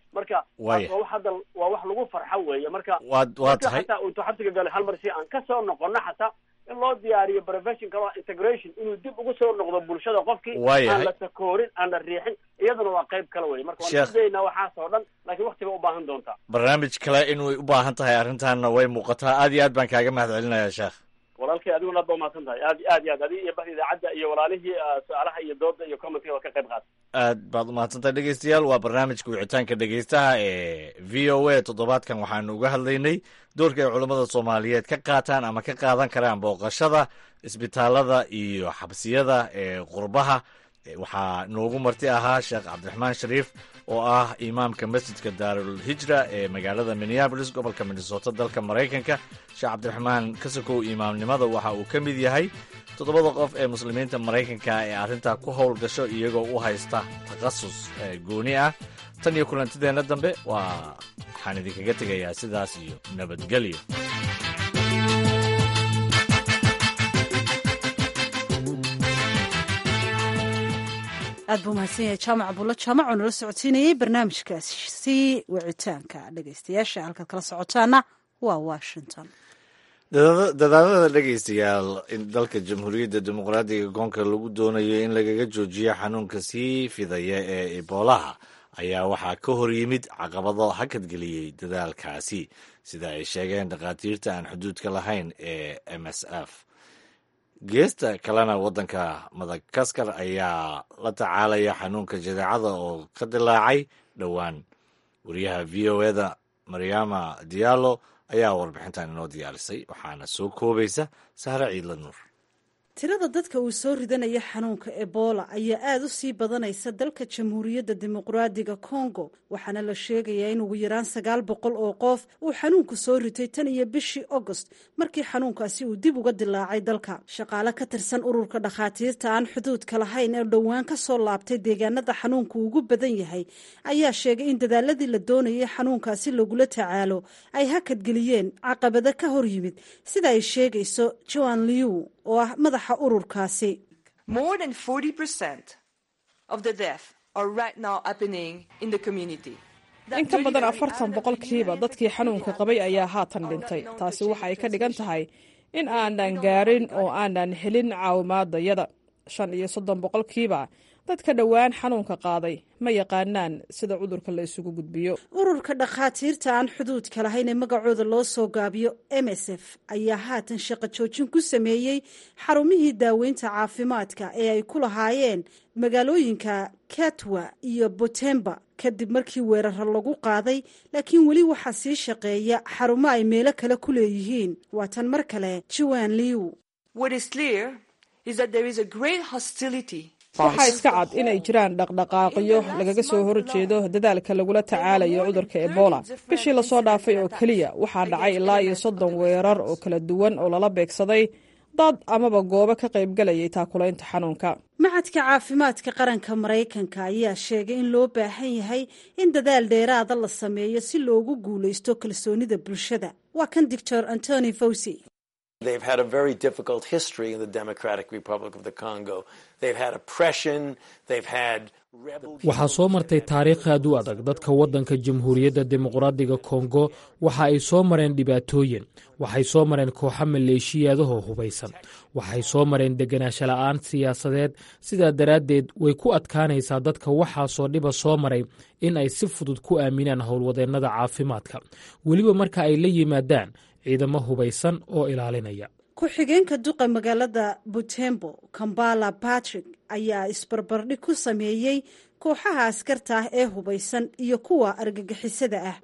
marka Waaya. taas waa wax hadda waa wax lagu farxo weeye marka Waad- waa marka tahay. xataa intuu xabsiga galay hal mar si aan kasoo noqono xataa in loo diyaariyo profession kale oo integration inuu dib ugu soo noqdo bulshada qofkii Waayahay. aan la takoorin aan la riixin iyaduna waa qayb kale weye marka waan Sheekh. isdaynaa waxaas oo dhan laakiin waktiga u baahan doontaa barnaamij kale inay u baahan tahay arrintaanna way muuqataa aad iyo aad baan kaaga mahad celinayaa sheekh walaalkay adiguna aad ba umahadsan tahay aad aad iyo aad adiga iyo bahda idaacadda iyo walaalihii ah, su-aalaha iyo dooda iyo commentka waa ka qayb qaata aad baad umahadsantahay dhegeystayaal waa barnaamijka wicitaanka dhegeystaha ee v o a toddobaadkan waxaanu uga hadlaynay doorka ay culammada soomaaliyeed ka qaataan ama ka qaadan karaan booqashada isbitaalada iyo xabsiyada ee qurbaha Eh, waxaa noogu marti ahaa sheekh cabdiraxmaan shariif oo ah imaamka masjidka daarul hijra ee magaalada minneabolis gobolka minnesota dalka maraykanka sheekh cabdiraxmaan kasakow imaamnimada waxa uu ka mid yahay toddobada qof ee muslimiinta maraykanka ee arrintaa ku howl gasho iyagoo u haysta takhasus eh, gooni ah tan iyo kulantideenna dambe waa waxaan idinkaga tegayaa sidaas iyo nabadgelyo aad buu mahadsan yahay jaamac abuulla jaamac oo nala socodsiinayey barnaamijkaasi wicitaanka dhegeystayaasha halkaad kala socotaana waa washington Dadaada- dadaalada dhegeystayaal in dalka jamhuuriyadda dimuqraadiga goonka lagu doonayo in lagaga joojiyo xanuunka sii fidaya ee eboolaha ayaa waxaa ka hor yimid caqabado hakadgeliyey dadaalkaasi sida ay sheegeen dhakhaatiirta aan xuduudka lahayn ee m s f geesta kalena waddanka madagaskar ayaa la tacaalaya xanuunka jadeecada oo ka dilaacay dhowaan wariyaha v o eda maryama diallo ayaa warbixintan inoo diyaarisay waxaana soo koobaysa sahre ciidla nuur tirada dadka uu soo ridanaya xanuunka ebola ayaa aada u sii badanaysa dalka jamhuuriyadda dimuqraadiga congo waxaana la sheegayaa in ugu yaraan sagaal boqol oo qof uu xanuunku soo ritay tan iyo bishii agost markii xanuunkaasi uu dib uga dilaacay dalka shaqaale ka tirsan ururka dhakhaatiirta aan xuduudka lahayn ee dhowaan ka soo laabtay deegaanada xanuunku ugu badan yahay ayaa sheegay in dadaaladii la doonayay xanuunkaasi lagula tacaalo ay hakadgeliyeen caqabado ka hor yimid sida ay sheegayso joan liu oo ah madaxa ururkaasi More than 40% of the death are right now happening in the community. in ka badan afartan boqolkiiba dadkii xanuunka qabay ayaa haatan dhintay taasi waxa ay ka dhigan tahay in aanan gaarin oo aanan helin caawimaadayada shan iyo soddon boqolkiiba dadka dhowaan xanuunka qaaday ma yaqaanaan sida cudurka la isugu gudbiyo ururka dhakhaatiirta aan xuduudka lahayn ee magacooda loo soo gaabiyo m s f ayaa haatan shaqo joojin ku sameeyey xarumihii daaweynta caafimaadka ee ay ku lahaayeen magaalooyinka katwa iyo botemba kadib markii weeraro lagu qaaday laakiin weli waxaa sii shaqeeya xarumo ay meelo kale ku leeyihiin waa tan mar kale joan liw What is clear is that there is a great hostility. waxaa iska cad inay jiraan dhaqdhaqaaqyo lagaga soo horjeedo dadaalka lagula tacaalayo cudurka ebola bishii lasoo dhaafay oo keliya waxaa dhacay ilaa iyo soddon weerar oo kala duwan oo lala beegsaday dad amaba goobo ka qaybgalayay taakulaynta xanuunka macadka caafimaadka qaranka maraykanka ayaa sheegay in loo baahan yahay in dadaal dheeraada la sameeyo si loogu guulaysto kalsoonida bulshada waa kan doctor antony fawsi They've had a very difficult history in the Democratic Republic of the Congo. They've had oppression. They've had waxaa soo martay taariikh aad u adag dadka waddanka jamhuuriyadda dimuqraadiga kongo waxa ay soo mareen dhibaatooyin waxay soo mareen kooxo maleeshiyaadahoo hubaysan waxay soo mareen deganaansho la'aan siyaasadeed sidaa daraaddeed way ku adkaanaysaa dadka waxaasoo dhiba soo maray in ay si fudud ku aaminaan howlwadeennada caafimaadka weliba marka ay la yimaadaan ciidamo hubaysan oo ilaalinaya ku-xigeenka duqa magaalada butembo kambala patrick ayaa isbarbardhig ku sameeyey kooxaha askarta ah ee hubaysan iyo kuwa argagixisada ah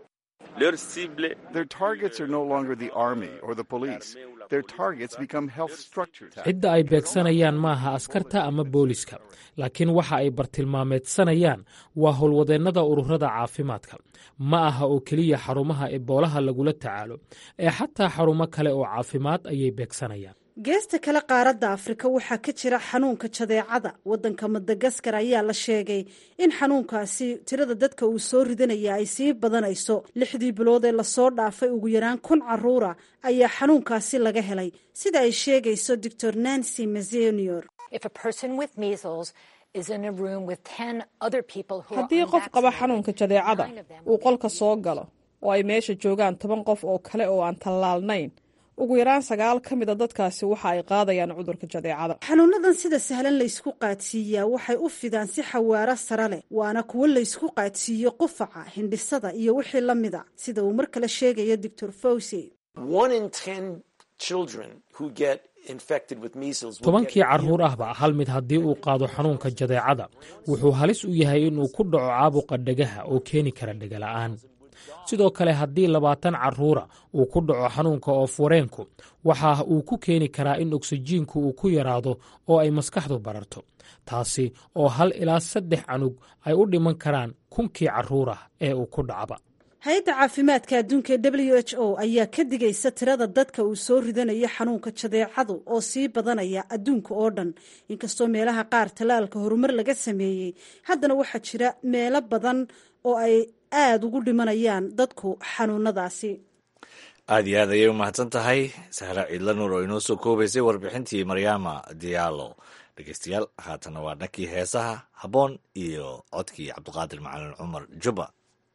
Their targets are no longer the army or the police. Their targets become health structures. cidda ay beegsanayaan maaha askarta ama booliska laakiin waxa ay bartilmaameedsanayaan waa howlwadeennada ururada caafimaadka ma aha oo keliya xarumaha eboolaha lagula tacaalo ee xataa xarumo kale oo caafimaad ayay beegsanayaan geesta kale qaaradda afrika waxaa ka jira xanuunka jadeecada waddanka madagaskar ayaa la sheegay in xanuunkaasi tirada dadka uu soo ridanaya ay sii badanayso lixdii bilood ee lasoo dhaafay ugu yaraan kun caruura ayaa xanuunkaasi laga helay sida ay sheegayso doctor nancy mazenior haddii qof qaba xanuunka jadeecada uu qolka soo galo oo ay meesha joogaan toban qof oo kale oo aan tallaalnayn ugu yaraan sagaal ka mida dadkaasi waxa ay qaadayaan cudurka jadeecada xanuunadan sida sahlan laysku qaadsiiyaa waxay u fidaan si xawaaro sare leh waana kuwo laysku qaadsiiyo qufaca hindhisada iyo wixii la mida sida uu mar kale sheegayo doctor fawsey tobankii carruur ahba hal mid haddii uu qaado xanuunka jadeecada wuxuu halis u yahay inuu ku dhaco caabuqa dhegaha oo keeni kara dhegala'aan sidoo kale haddii labaatan carruura uu ku dhaco xanuunka oof-wareenku waxa uu ku keeni karaa in oksijiinku uu ku yaraado oo ay maskaxdu bararto taasi oo hal ilaa saddex canug ay u dhiman karaan kunkii carruurah ee uu ku dhacba hay-adda caafimaadka adduunka ee w h o ayaa ka digaysa tirada dadka uu soo ridanayo xanuunka jadeecadu oo sii badanaya adduunka oo dhan inkastoo meelaha qaar tallaalka horumar laga sameeyey haddana waxaa jira meelo badan oo ay aada ugu dhimanayaan dadku xanuunadaasi aad iyo aad ayay u mahadsan tahay sahra ciidla nuur oo inoo soo koobaysay warbixintii maryaama diyaalo dhegeystayaal haatana waa dhankii heesaha habboon iyo codkii cabdiqaadir macalin cumar juba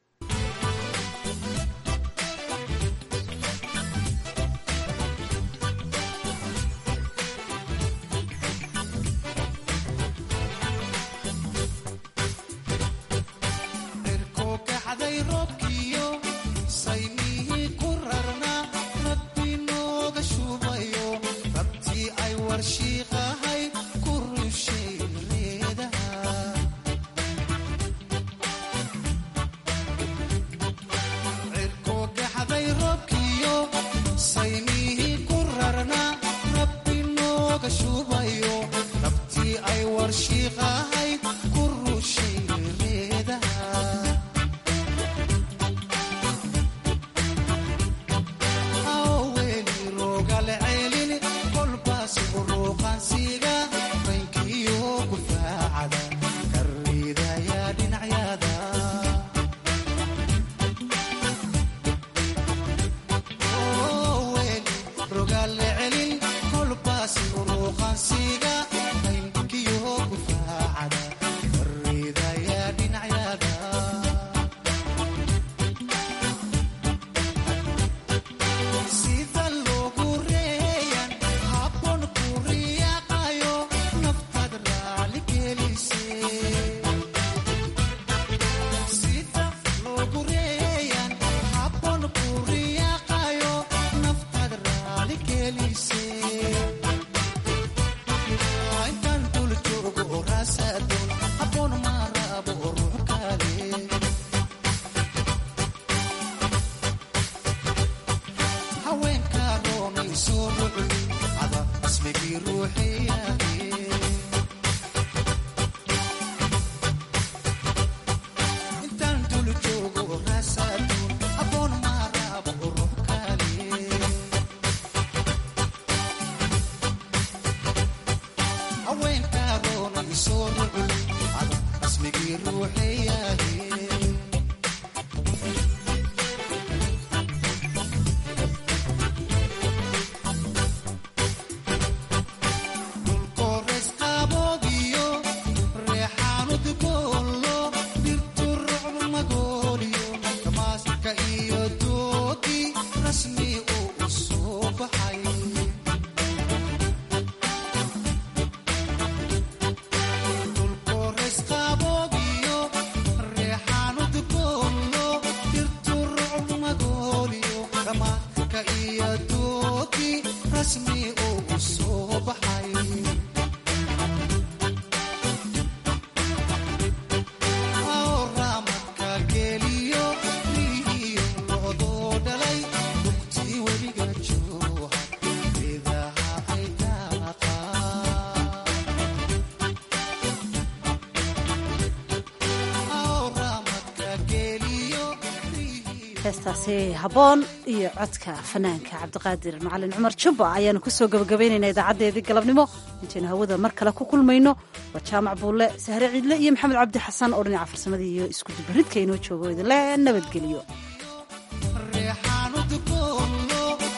heestaasi habboon iyo codka fanaanka cabdiqaadir macalin cumar jubba ayaanu kusoo gabagabaynaynaa idaacadeedii galabnimo intaynu hawada mar kale ku kulmayno waa jaamac buulle sahre ciidle iyo maxamed cabdi xasan oo dhinaca farsamadii iyo iskudubaridka inoo joogo idinle nabadgeliyo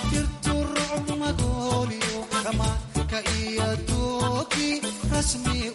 rasmi